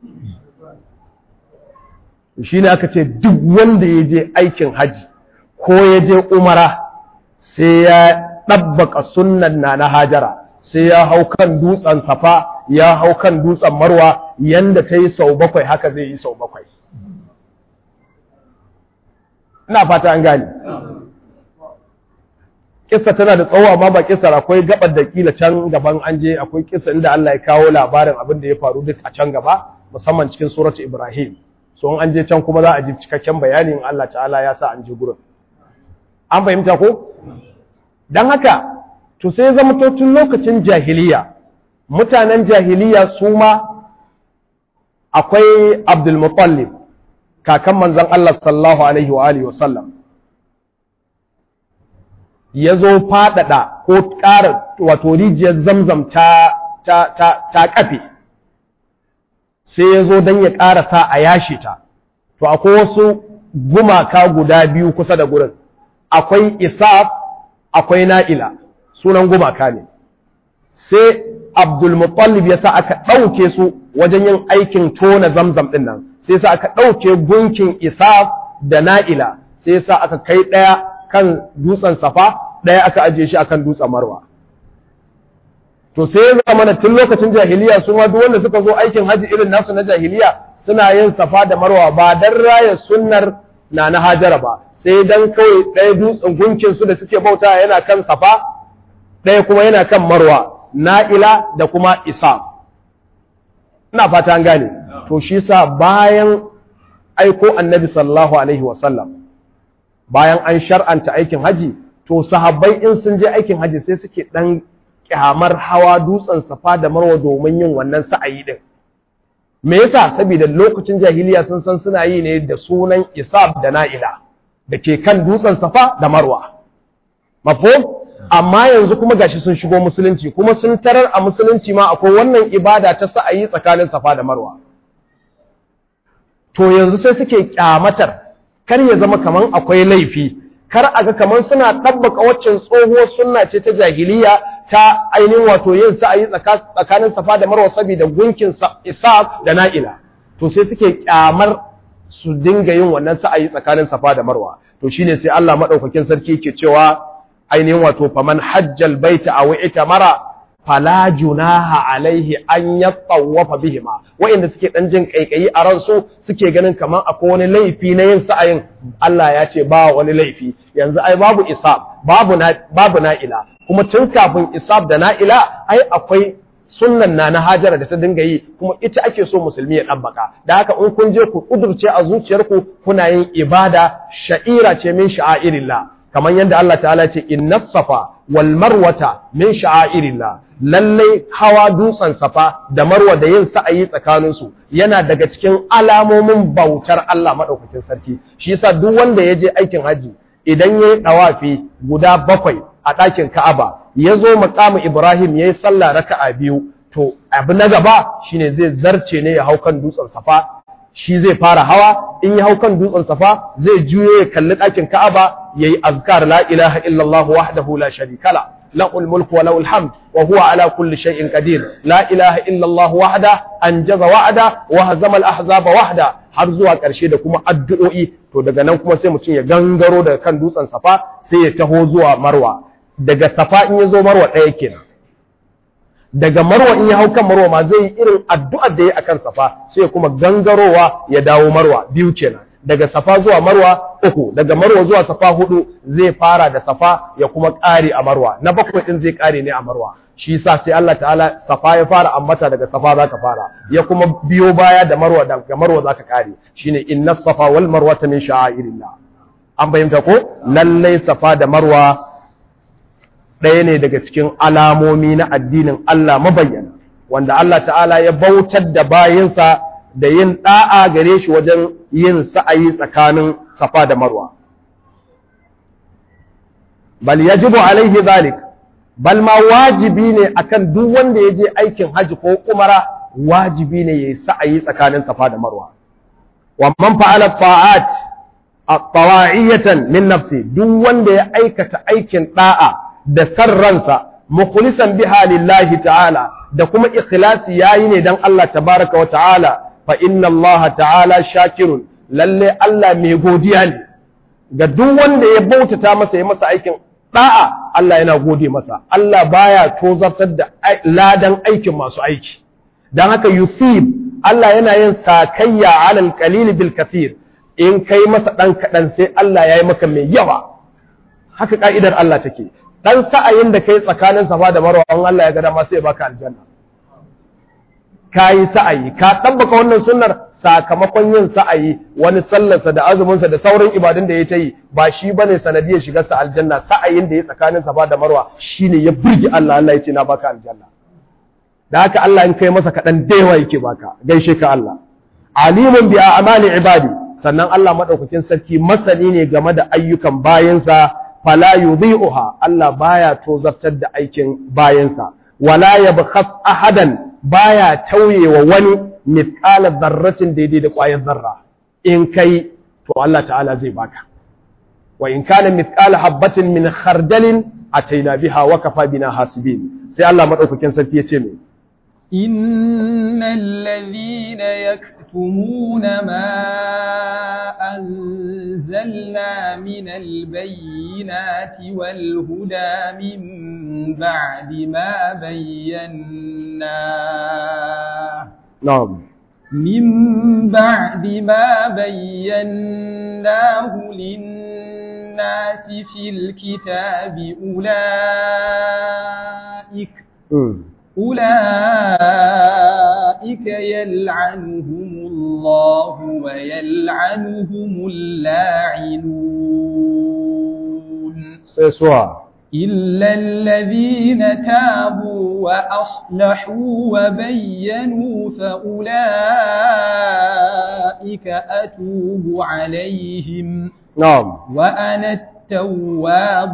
shine aka ce duk wanda ya je aikin haji ko ya je umara sai ya ɗabbaka sunnan na na hajara sai ya hau kan dutsen safa ya hau kan dutsen marwa yanda ta yi sau bakwai haka zai yi sau bakwai ina fata an gane kissa tana da tsawo amma ba kissar akwai gabar da kila can gaban an je akwai kissa inda Allah ya kawo labarin abin da ya faru duk a can gaba musamman cikin suratu Ibrahim so an je can kuma za a ji cikakken bayani in Allah ta'ala ya sa an je gurin an fahimta ko dan haka to sai zama to tun lokacin jahiliya mutanen jahiliya su ma akwai Abdul Muttalib kakan manzon Allah sallallahu alaihi wa alihi wa sallam ya zo faɗaɗa ko ƙara wato rijiyar zamzam ta, ta, ta, ta ƙafe sai ya zo don ya ƙara sa a yashe ta to akwai wasu gumaka guda biyu kusa da gurin akwai isaf akwai na'ila sunan gumaka ne sai abdulmutallib ya sa aka ɗauke su wajen yin aikin tona zamzam ɗin nan sai sa aka ɗauke gunkin isaf da na'ila sai sa aka kai ɗaya kan dutsen safa ɗaya aka ajiye shi akan dutsen marwa to sai ya zama tun lokacin jahiliya su ma duk wanda suka zo aikin haji irin nasu na jahiliya suna yin safa da marwa ba dan raya sunnar na na hajara ba sai dan kawai ɗaya dutsen gunkin su da suke bauta yana kan safa ɗaya kuma yana kan marwa na'ila da kuma isa ina fata an gane to shi sa bayan aiko annabi sallallahu alaihi wasallam bayan an shar'anta aikin haji to sahabbai in sun je aikin haji sai suke dan kyamar hawa dutsen safa da marwa domin yin wannan sa'ayi din me yasa saboda lokacin jahiliya sun san suna yi ne da sunan isab da na'ila da ke kan dutsen safa da marwa mafhum amma yanzu kuma gashi sun shigo musulunci kuma sun tarar a musulunci ma akwai wannan ibada ta sa'ayi tsakanin safa da marwa to yanzu sai suke kyamatar kar ya zama kaman akwai laifi kar a ga kaman suna ɗabbaka waccan tsohuwar sunna ce ta jahiliya ta ainihin wato yin sa'ayi tsakanin safa da marwa saboda gunkin isa da na'ila to sai suke kyamar su dinga yin wannan sa'ayi tsakanin safa da marwa to shine sai Allah madaukakin sarki yake cewa ainihin wato faman hajjal baita aw itamara fala junaha alaihi an yattawafa bihima wa'inda suke dan jin kaikayi a ransu suke ganin kamar akwai wani laifi na yin sa'ayin Allah ya ce ba wani laifi yanzu ai babu isab babu na babu na'ila kuma tun kafin isab da na'ila ai akwai sunnan na na hajara da ta dinga yi kuma ita ake so musulmi ya ɗabbaka da haka in kun je ku kudurce a zuciyarku kuna yin ibada sha'ira ce min sha'airillah kamar yadda Allah ta'ala ce inna safa wal marwata min sha'airillah lallai hawa dutsen safa da marwa da yin sa'ayi tsakaninsu yana daga cikin alamomin bautar Allah maɗaukakin sarki shi yasa duk wanda ya je aikin haji idan ya yi ɗawafi guda bakwai a ɗakin Ka'aba ya zo makamu Ibrahim ya yi sallah raka'a biyu to abu na gaba shine zai zarce ne ya hau kan dutsen safa shi zai fara hawa in ya hau kan dutsen safa zai juyo ya kalli ɗakin Ka'aba yayi azkar la ilaha illallah wahdahu la sharika la له الملك وله الحمد وهو على كل شيء قدير لا إله إلا الله وحده أنجز وعده وهزم الأحزاب وحده har zuwa ƙarshe da kuma addu'o'i to daga nan kuma sai mutum ya gangaro daga kan dutsen safa sai ya taho zuwa marwa daga safa in ya zo marwa ɗaya kenan daga marwa in ya hau kan marwa ma zai yi irin addu'ar da ya akan safa sai kuma gangarowa ya dawo marwa biyu kenan daga safa zuwa marwa uku daga marwa zuwa safa hudu zai fara da safa ya kuma ƙare a marwa na bakwai din zai ƙare ne a marwa shi yasa sai Allah ta'ala safa ya fara ambata daga safa zaka fara ya kuma biyo baya da marwa daga marwa zaka ƙare shine inna safa wal marwata min sha'airillah an bayyanta ko lallai safa da marwa ɗaya ne daga cikin alamomi na addinin Allah mabayyana wanda Allah ta'ala ya bautar da bayinsa da yin ɗa'a gare shi wajen yin sa'ayi tsakanin safa da marwa bal yajibu alaihi zalik bal ma wajibi ne akan duk wanda ya je aikin haji ko umara wajibi ne ya yi sa'ayi tsakanin safa da marwa wa man fa'ala ta'at at-tawa'iyatan min nafsi duk wanda ya aikata aikin da'a da sarransa mukhlisan biha lillahi ta'ala da kuma ikhlasi yayi ne dan Allah tabaraka wa ta'ala fa inna Allah ta'ala shakirun lalle Allah mai godiya ne ga duk wanda ya bautata masa ya masa aikin da'a Allah yana gode masa Allah baya tozartar da ladan aikin masu aiki dan haka yusib Allah yana yin sakayya alal qalil bil kathir in kai masa dan kadan sai Allah yayi maka mai yawa haka ka'idar Allah take dan sa'ayin da kai tsakanin safa da marwa an Allah ya ga dama sai ya baka aljanna kayi sa'ayi ka tabbaka wannan sunnar sakamakon yin sa'ayi wani sallarsa da azuminsa da sauran ibadun da ya ta yi ba shi bane sanadiyar shigar sa aljanna sa'ayin da ya tsakanin safa da marwa shine ya burge Allah Allah ya ce na baka aljanna da haka Allah in kai masa kaɗan da yawa yake baka gaishe ka Allah alimun bi a'mali ibadi sannan Allah madaukakin sarki masani ne game da ayyukan bayansa fala yudhi'uha Allah baya tozartar da aikin bayansa wala yabkhas ahadan baya tauyewa wani mithqala dharratin daidai da ƙwayar zarra in kai to Allah ta'ala zai baka wa in kana mithqala habatin min khardalin ataina biha wa kafa bina hasibin sai Allah madaukakin sarki ya ce me إن الذين يكتمون ما أنزلنا من البينات والهدى من بعد ما بيناه na'am من بعد ما بيناه للناس في الكتاب أولئك mm. أولئك يلعنهم الله ويلعنهم اللاعنون sai suwa إلا الذين تابوا وأصلحوا وبينوا فأولئك أتوب عليهم na'am وأنا التواب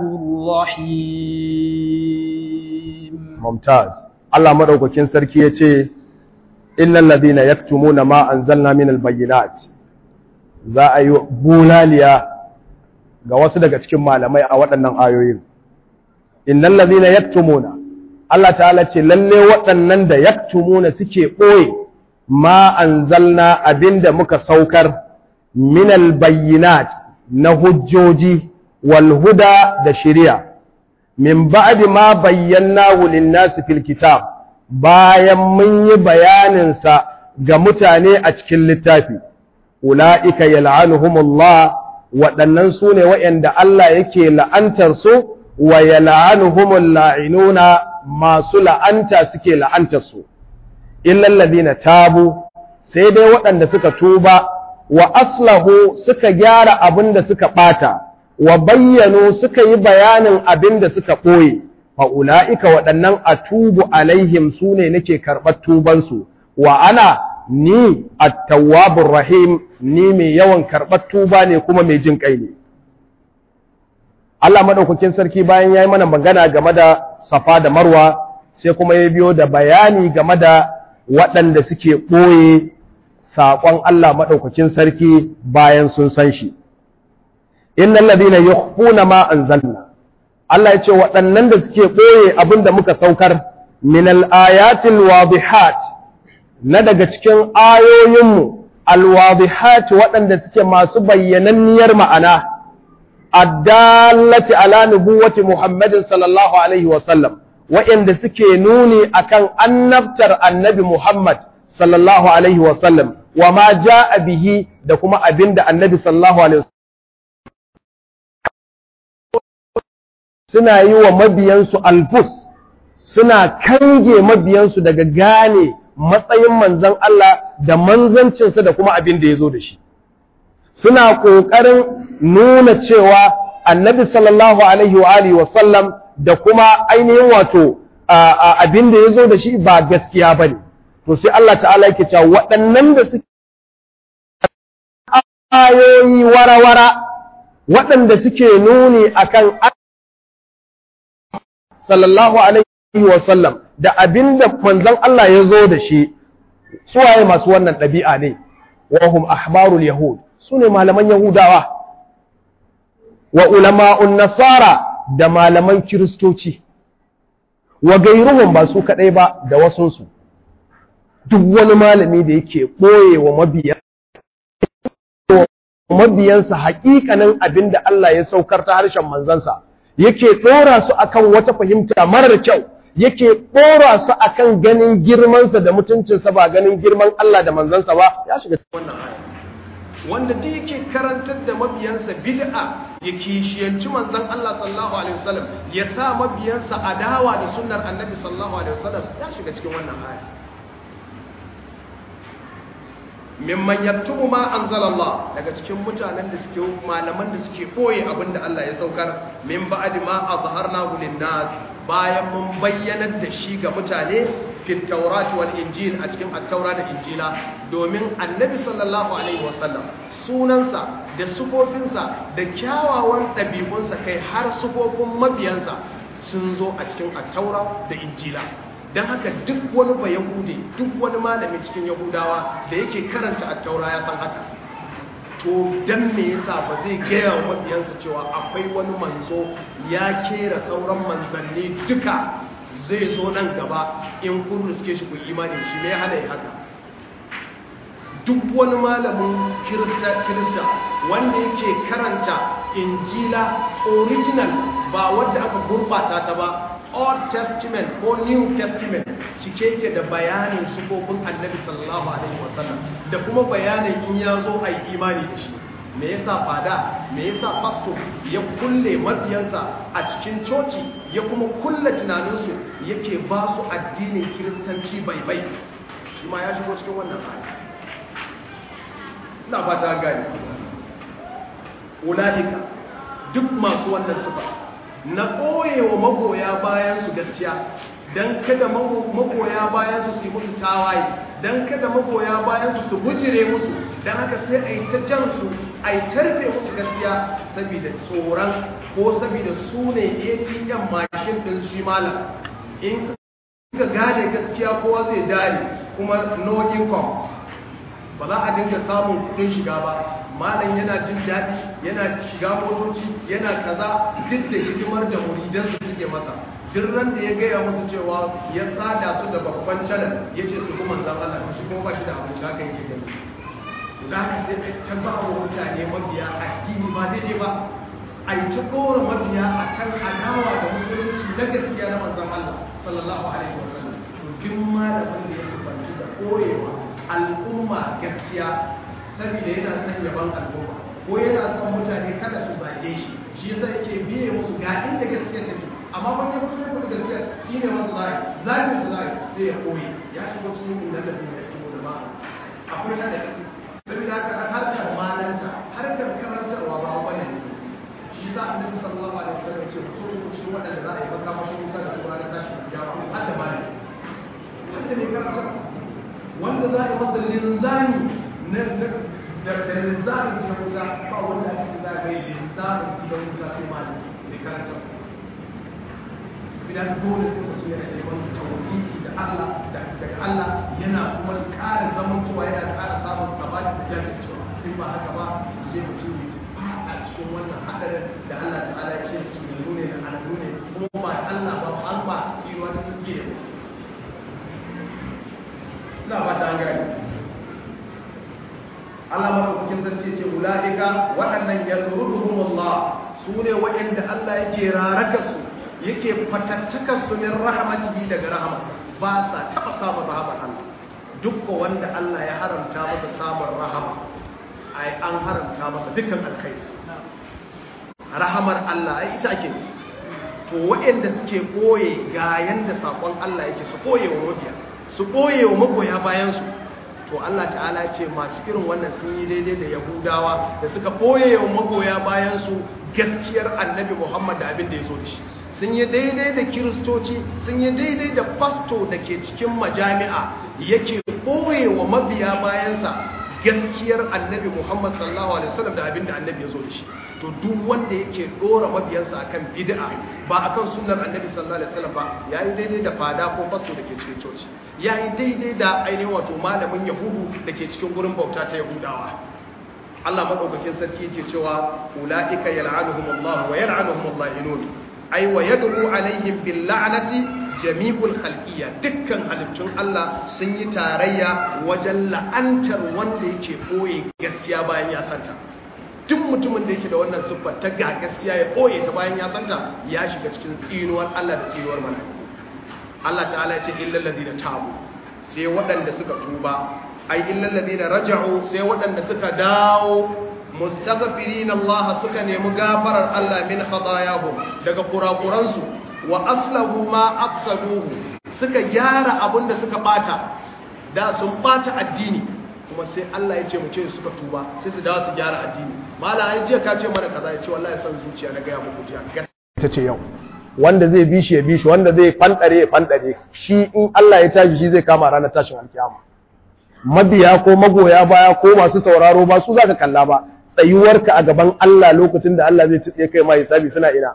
الرحيم mumtaz Allah madaukakin sarki yace innal ladina yaktumuna ma anzalna minal bayyinat za a yi bulaliya ga wasu daga cikin malamai a waɗannan ayoyin innal ladina yaktumuna Allah ta'ala ce lalle waɗannan da yaktumuna suke ɓoye ma anzalna abinda muka saukar minal bayyinat na hujjoji wal huda da shari'a min ba'di ma bayyanahu lin-nasi fil kitab bayan mun yi bayanin sa ga mutane a cikin littafi ulaika yal'anuhumullah waɗannan su ne waɗanda Allah yake la'antar su wa yal'anuhumul la'inuna masu la'anta suke la'antar su illal ladina tabu sai dai waɗanda suka tuba wa aslahu suka gyara abin da suka ɓata wa bayyano suka yi bayanin abin da suka ɓoye fa'ula'ika waɗannan a tubu alaihim su ne nake karɓar tubansu wa ana ni attawabur rahim ni mai yawan karɓar tuba ne kuma mai jin ƙai ne Allah maɗaukakin sarki bayan ya yi mana magana game da safa da marwa sai kuma ya biyo da bayani game da waɗanda suke ɓoye saƙon Allah maɗaukakin sarki bayan sun san shi. Innan ladina yukhfuna ma anzalna Allah ya ce waɗannan da suke ɓoye abin da muka saukar min al-ayatil wadihat na daga cikin ayoyinmu al-wadihat waɗanda suke masu bayyananniyar ma'ana addallati ala nubuwati Muhammadin sallallahu alaihi wa sallam waɗanda suke nuni akan annabtar annabi Muhammad sallallahu alaihi wasallam wa ma ja'a bihi da kuma abinda annabi sallallahu alaihi suna yi wa mabiyansu alfus suna kange mabiyansu daga gane matsayin manzon Allah da manzancinsa da kuma abin da ya zo da shi suna ƙoƙarin nuna cewa annabi sallallahu alaihi wa alihi wa sallam da kuma ainihin wato abin da ya zo da shi ba gaskiya ba ne to sai Allah ta'ala yake cewa waɗannan da suke ayoyi wara-wara waɗanda suke nuni akan sallallahu alaihi wa sallam da abin da manzon Allah ya zo da shi suwaye masu wannan ɗabi'a ne wa hum ahbarul yahud su ne malaman yahudawa wa ulama'un nasara da malaman kiristoci wa gairuhum ba su kaɗai ba da wasunsu duk wani malami da yake ɓoye wa mabiyansa haƙiƙanin abin da Allah ya saukar ta harshen manzansa yake ɗora su akan wata fahimta marar kyau yake ɗora su akan ganin girmansa da mutuncinsa ba ganin girman Allah da manzansa ba ya shiga wannan aya wanda duk yake karantar da mabiyansa bid'a ya kishiyanci manzon Allah sallallahu alaihi wasallam ya sa mabiyansa adawa da sunnar annabi sallallahu alaihi wasallam ya shiga cikin wannan aya mimman yaktubu ma anzalallah daga cikin mutanen da suke malaman da suke boye abinda Allah ya saukar min ba'di ma azharnahu linnas bayan mun bayyanar da shi ga mutane fi tawrat wal injil a cikin at-taura da injila domin annabi sallallahu alaihi wasallam sunansa da sufofinsa da kyawawan ɗabi'unsa kai har sufofin mabiyansa sun zo a cikin at-taura da injila don haka duk wani ba yahude duk wani malami cikin yahudawa da yake karanta attaura ya san haka to dan me yasa ba zai gaya wa mabiyansa cewa akwai wani manzo ya kera sauran manzanni duka zai zo nan gaba in kun riske shi ku imani shi ne hana yi haka duk wani malamin kirista wanda yake karanta injila original ba wadda aka gurbata ta ba Old Testament ko New Testament cike yake da bayanin sufofin annabi sallallahu alaihi wasallam da kuma bayanin in ya zo a yi imani da shi me yasa fada me yasa pastor ya kulle mabiyansa a cikin coci ya kuma kulle tunaninsu yake ba su addinin kiristanci bai bai shi ma ya shigo cikin wannan hali ina fata gani ulaika duk masu wannan sufa na ɓoyewa magoya bayan su gaskiya don kada magoya bayan su su yi musu tawaye don kada magoya bayan su su bujire musu don haka sai a yi ta jan su a yi tarfe musu gaskiya saboda tsoron ko saboda su ne atm mashin ɗin shi malam in suka gane gaskiya kowa zai dare kuma no income ba za a dinga samun kudin shiga ba malam yana jin daɗi yana shiga motoci yana kaza duk da hidimar da muridan su suke masa duk ran da ya gaya musu cewa ya sada su da babban channel ya ce su kuma zan Allah shi kuma ba shi da abin haka yake gani za ka sai a ta ba wa mutane mabiya addini ba daidai ba a yi ta ɗora mabiya a kan adawa da musulunci na gaskiya na manzan Allah sallallahu alaihi wasallam to duk malamin da ya sufanci da koyewa al'umma gaskiya saboda yana son yaban al'umma ko yana son mutane kada su zage shi shi yasa yake biye musu ga inda gaskiya take amma ban ya fito da gaskiya shi ne masu zai zagin su zai sai ya koyi ya shigo cikin inda da ya fito da ba akwai ta da saboda haka harkar malanta harkar karantarwa ba wani ne shi yasa annabi sallallahu alaihi wasallam ce mutum ko cikin waɗanda za a yi baka masu wuta da su ranar tashin kiyama har da malami har da mai karantarwa wanda za a yi masa linzami na da linzamin gidan wuta ba wanda ake ce za a gai linzamin gidan wuta sai malami mai karanta idan dole sai mutum yana neman tauhidi da Allah daga Allah yana kuma ƙara zamantowa yana ƙara samun sabati da jajircewa in ba haka ba sai mutum ba a cikin wannan hadarin da Allah ta'ala ya ce su ne da al'adu ne kuma ba Allah ba an ba su tsiruwa ta su tsire musu ina ba ta gani Allah madaukakin sarki ce ulaika waɗannan yadruduhum Allah su ne waɗanda Allah yake raraka su yake fatattakar su min rahmatihi daga rahmatsa ba sa taba samun rahamar Allah duk wanda Allah ya haramta masa samun rahama ai an haramta masa dukkan alkhairi rahamar Allah ai ita ake to waɗanda suke koye ga yanda sakon Allah yake su koye wa mabiya su koye wa magoya bayan su to Allah ta'ala ce masu irin wannan sun yi daidai da Yahudawa da suka koye wa magoya bayan su gaskiyar Annabi Muhammad da abin da ya zo da shi sun yi daidai da kiristoci sun yi daidai da fasto da ke cikin majami'a yake koye wa mabiya bayansa gaskiyar annabi muhammad sallallahu alaihi wasallam da abinda annabi ya zo da shi to duk wanda yake dora mabiyansa akan bid'a ba akan sunnar annabi sallallahu alaihi wasallam ba yayi daidai da fada ko fasto da ke cikin coci yayi daidai da ainihin wato malamin yahudu da ke cikin gurin bauta ta yahudawa Allah madaukakin sarki yake cewa ulaika yal'anuhumullahu wa yal'anuhumul la'inun ai wa yad'u alaihim bil la'nati jami'ul khalqiyya dukkan halittun Allah sun yi tarayya wajen la'antar wanda yake boye gaskiya bayan ya santa duk mutumin da yake da wannan siffar ta ga gaskiya ya boye ta bayan ya santa ya shiga cikin tsinuwar Allah da tsinuwar mala'iku Allah ta'ala ya ce illal ladina tabu sai waɗanda suka tuba ai illal ladina raja'u sai waɗanda suka dawo mustaghfirin Allah suka nemi gafarar Allah min khatayahum daga kurakuransu wa aslahu ma afsaduhu suka gyara abinda suka bata da sun bata addini kuma sai Allah ya ce mu ce suka tuba sai su dawo su gyara addini mala ai jiya ka ce mana kaza ya ce wallahi son zuciya na ga ya muku jiya ita ce yau wanda zai bi shi ya bi shi wanda zai fandare ya fandare shi in Allah ya tashi shi zai kama ranar tashin alkiyama mabiya ko magoya baya ko masu sauraro ba su zaka kalla ba tsayuwarka a gaban Allah lokacin da Allah zai tsiye kai ma hisabi suna ina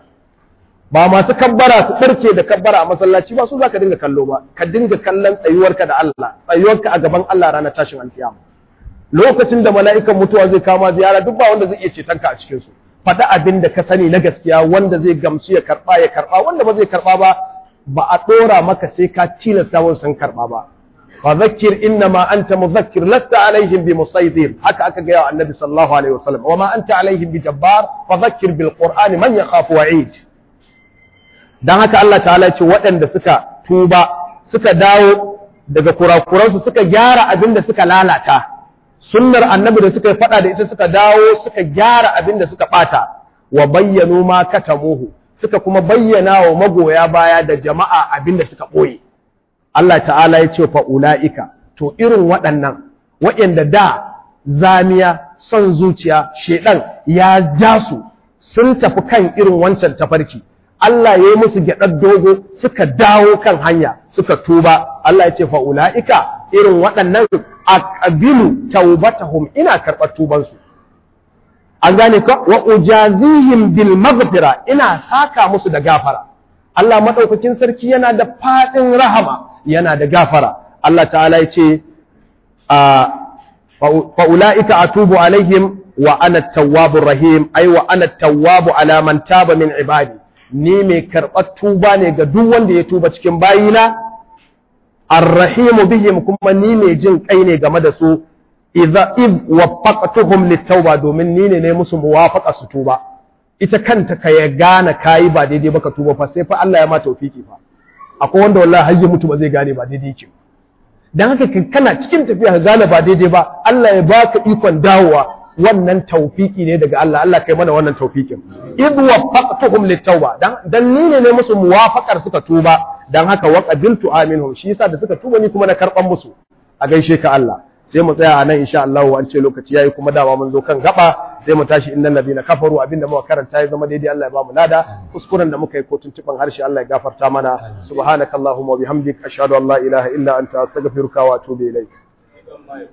ba masu kabbara su barke da kabbara a masallaci ba su zaka dinga kallo ba ka dinga kallon tsayuwarka da Allah tsayuwarka a gaban Allah ranar tashin alkiyama lokacin da mala'ikan mutuwa zai kama ziyara duk ba wanda zai iya ceton ka a cikin su faɗi abin da ka sani na gaskiya wanda zai gamsu ya karɓa ya karɓa wanda ba zai karɓa ba ba a ɗora maka sai ka tilasta wasu sun karɓa ba fa zakkir inna ma anta muzakkir lasta alaihim bi musaydir haka aka gaya wa annabi sallallahu alaihi wasallam wa ma anta alaihim bi jabbar fa zakkir bil qur'ani man yakhafu wa'id dan haka Allah ta'ala ce waɗanda suka tuba suka dawo daga kurakuransu suka gyara abin da suka lalata sunnar annabi da suka yi fada da ita suka dawo suka gyara abin da suka bata wa bayyanu ma katamuhu suka kuma bayyana wa magoya baya da jama'a abin da suka boye Allah ta'ala ya ce fa ulaika to irin waɗannan waɗanda da zamiya son zuciya shedan ya ja su sun tafi kan irin wancan tafarki Allah ya yi musu gyaɗar dogo suka dawo kan hanya suka tuba Allah ya ce fa ulaika irin waɗannan aqbilu taubatahum ina karɓar tubansu an gane ka wa ujazihim bil maghfira ina saka musu da gafara Allah madaukakin sarki yana da fadin rahama yana da gafara Allah ta'ala ya ce fa ulaika atubu alaihim wa ana tawwabur rahim ai wa ana tawwabu ala man taba min ibadi ni mai karɓar tuba ne ga duk wanda ya tuba cikin bayina arrahimu bihim kuma ni mai jin kai ne game da su idza id waffaqtuhum litauba domin ni ne ne musu muwafaqa su tuba ita kanta ka ya gane kayi ba daidai ba ka tuba fa sai fa Allah ya ma tawfiki fa akwai wanda wallahi har ya mutu ba zai gane ba daidai yake dan haka kana cikin tafiya ka gane ba daidai ba Allah ya baka ikon dawowa wannan tawfiki ne daga Allah Allah kai mana wannan tawfikin id waffaqtuhum litauba dan dan ni ne ne musu muwafaqar suka tuba dan haka wa qabiltu aminhum shi yasa da suka tuba ni kuma na karban musu a gaishe ka Allah sai mu tsaya a nan insha Allah an ce lokaci yayi kuma dama mun zo kan gaba sai mu tashi innal ladina kafaru abinda muka karanta ya zama daidai Allah ya ba mu lada kuskuren da muka yi ko tuntuban harshe Allah ya gafarta mana subhanakallahumma wa bihamdik ashhadu an la ilaha illa anta astaghfiruka wa atubu ilaik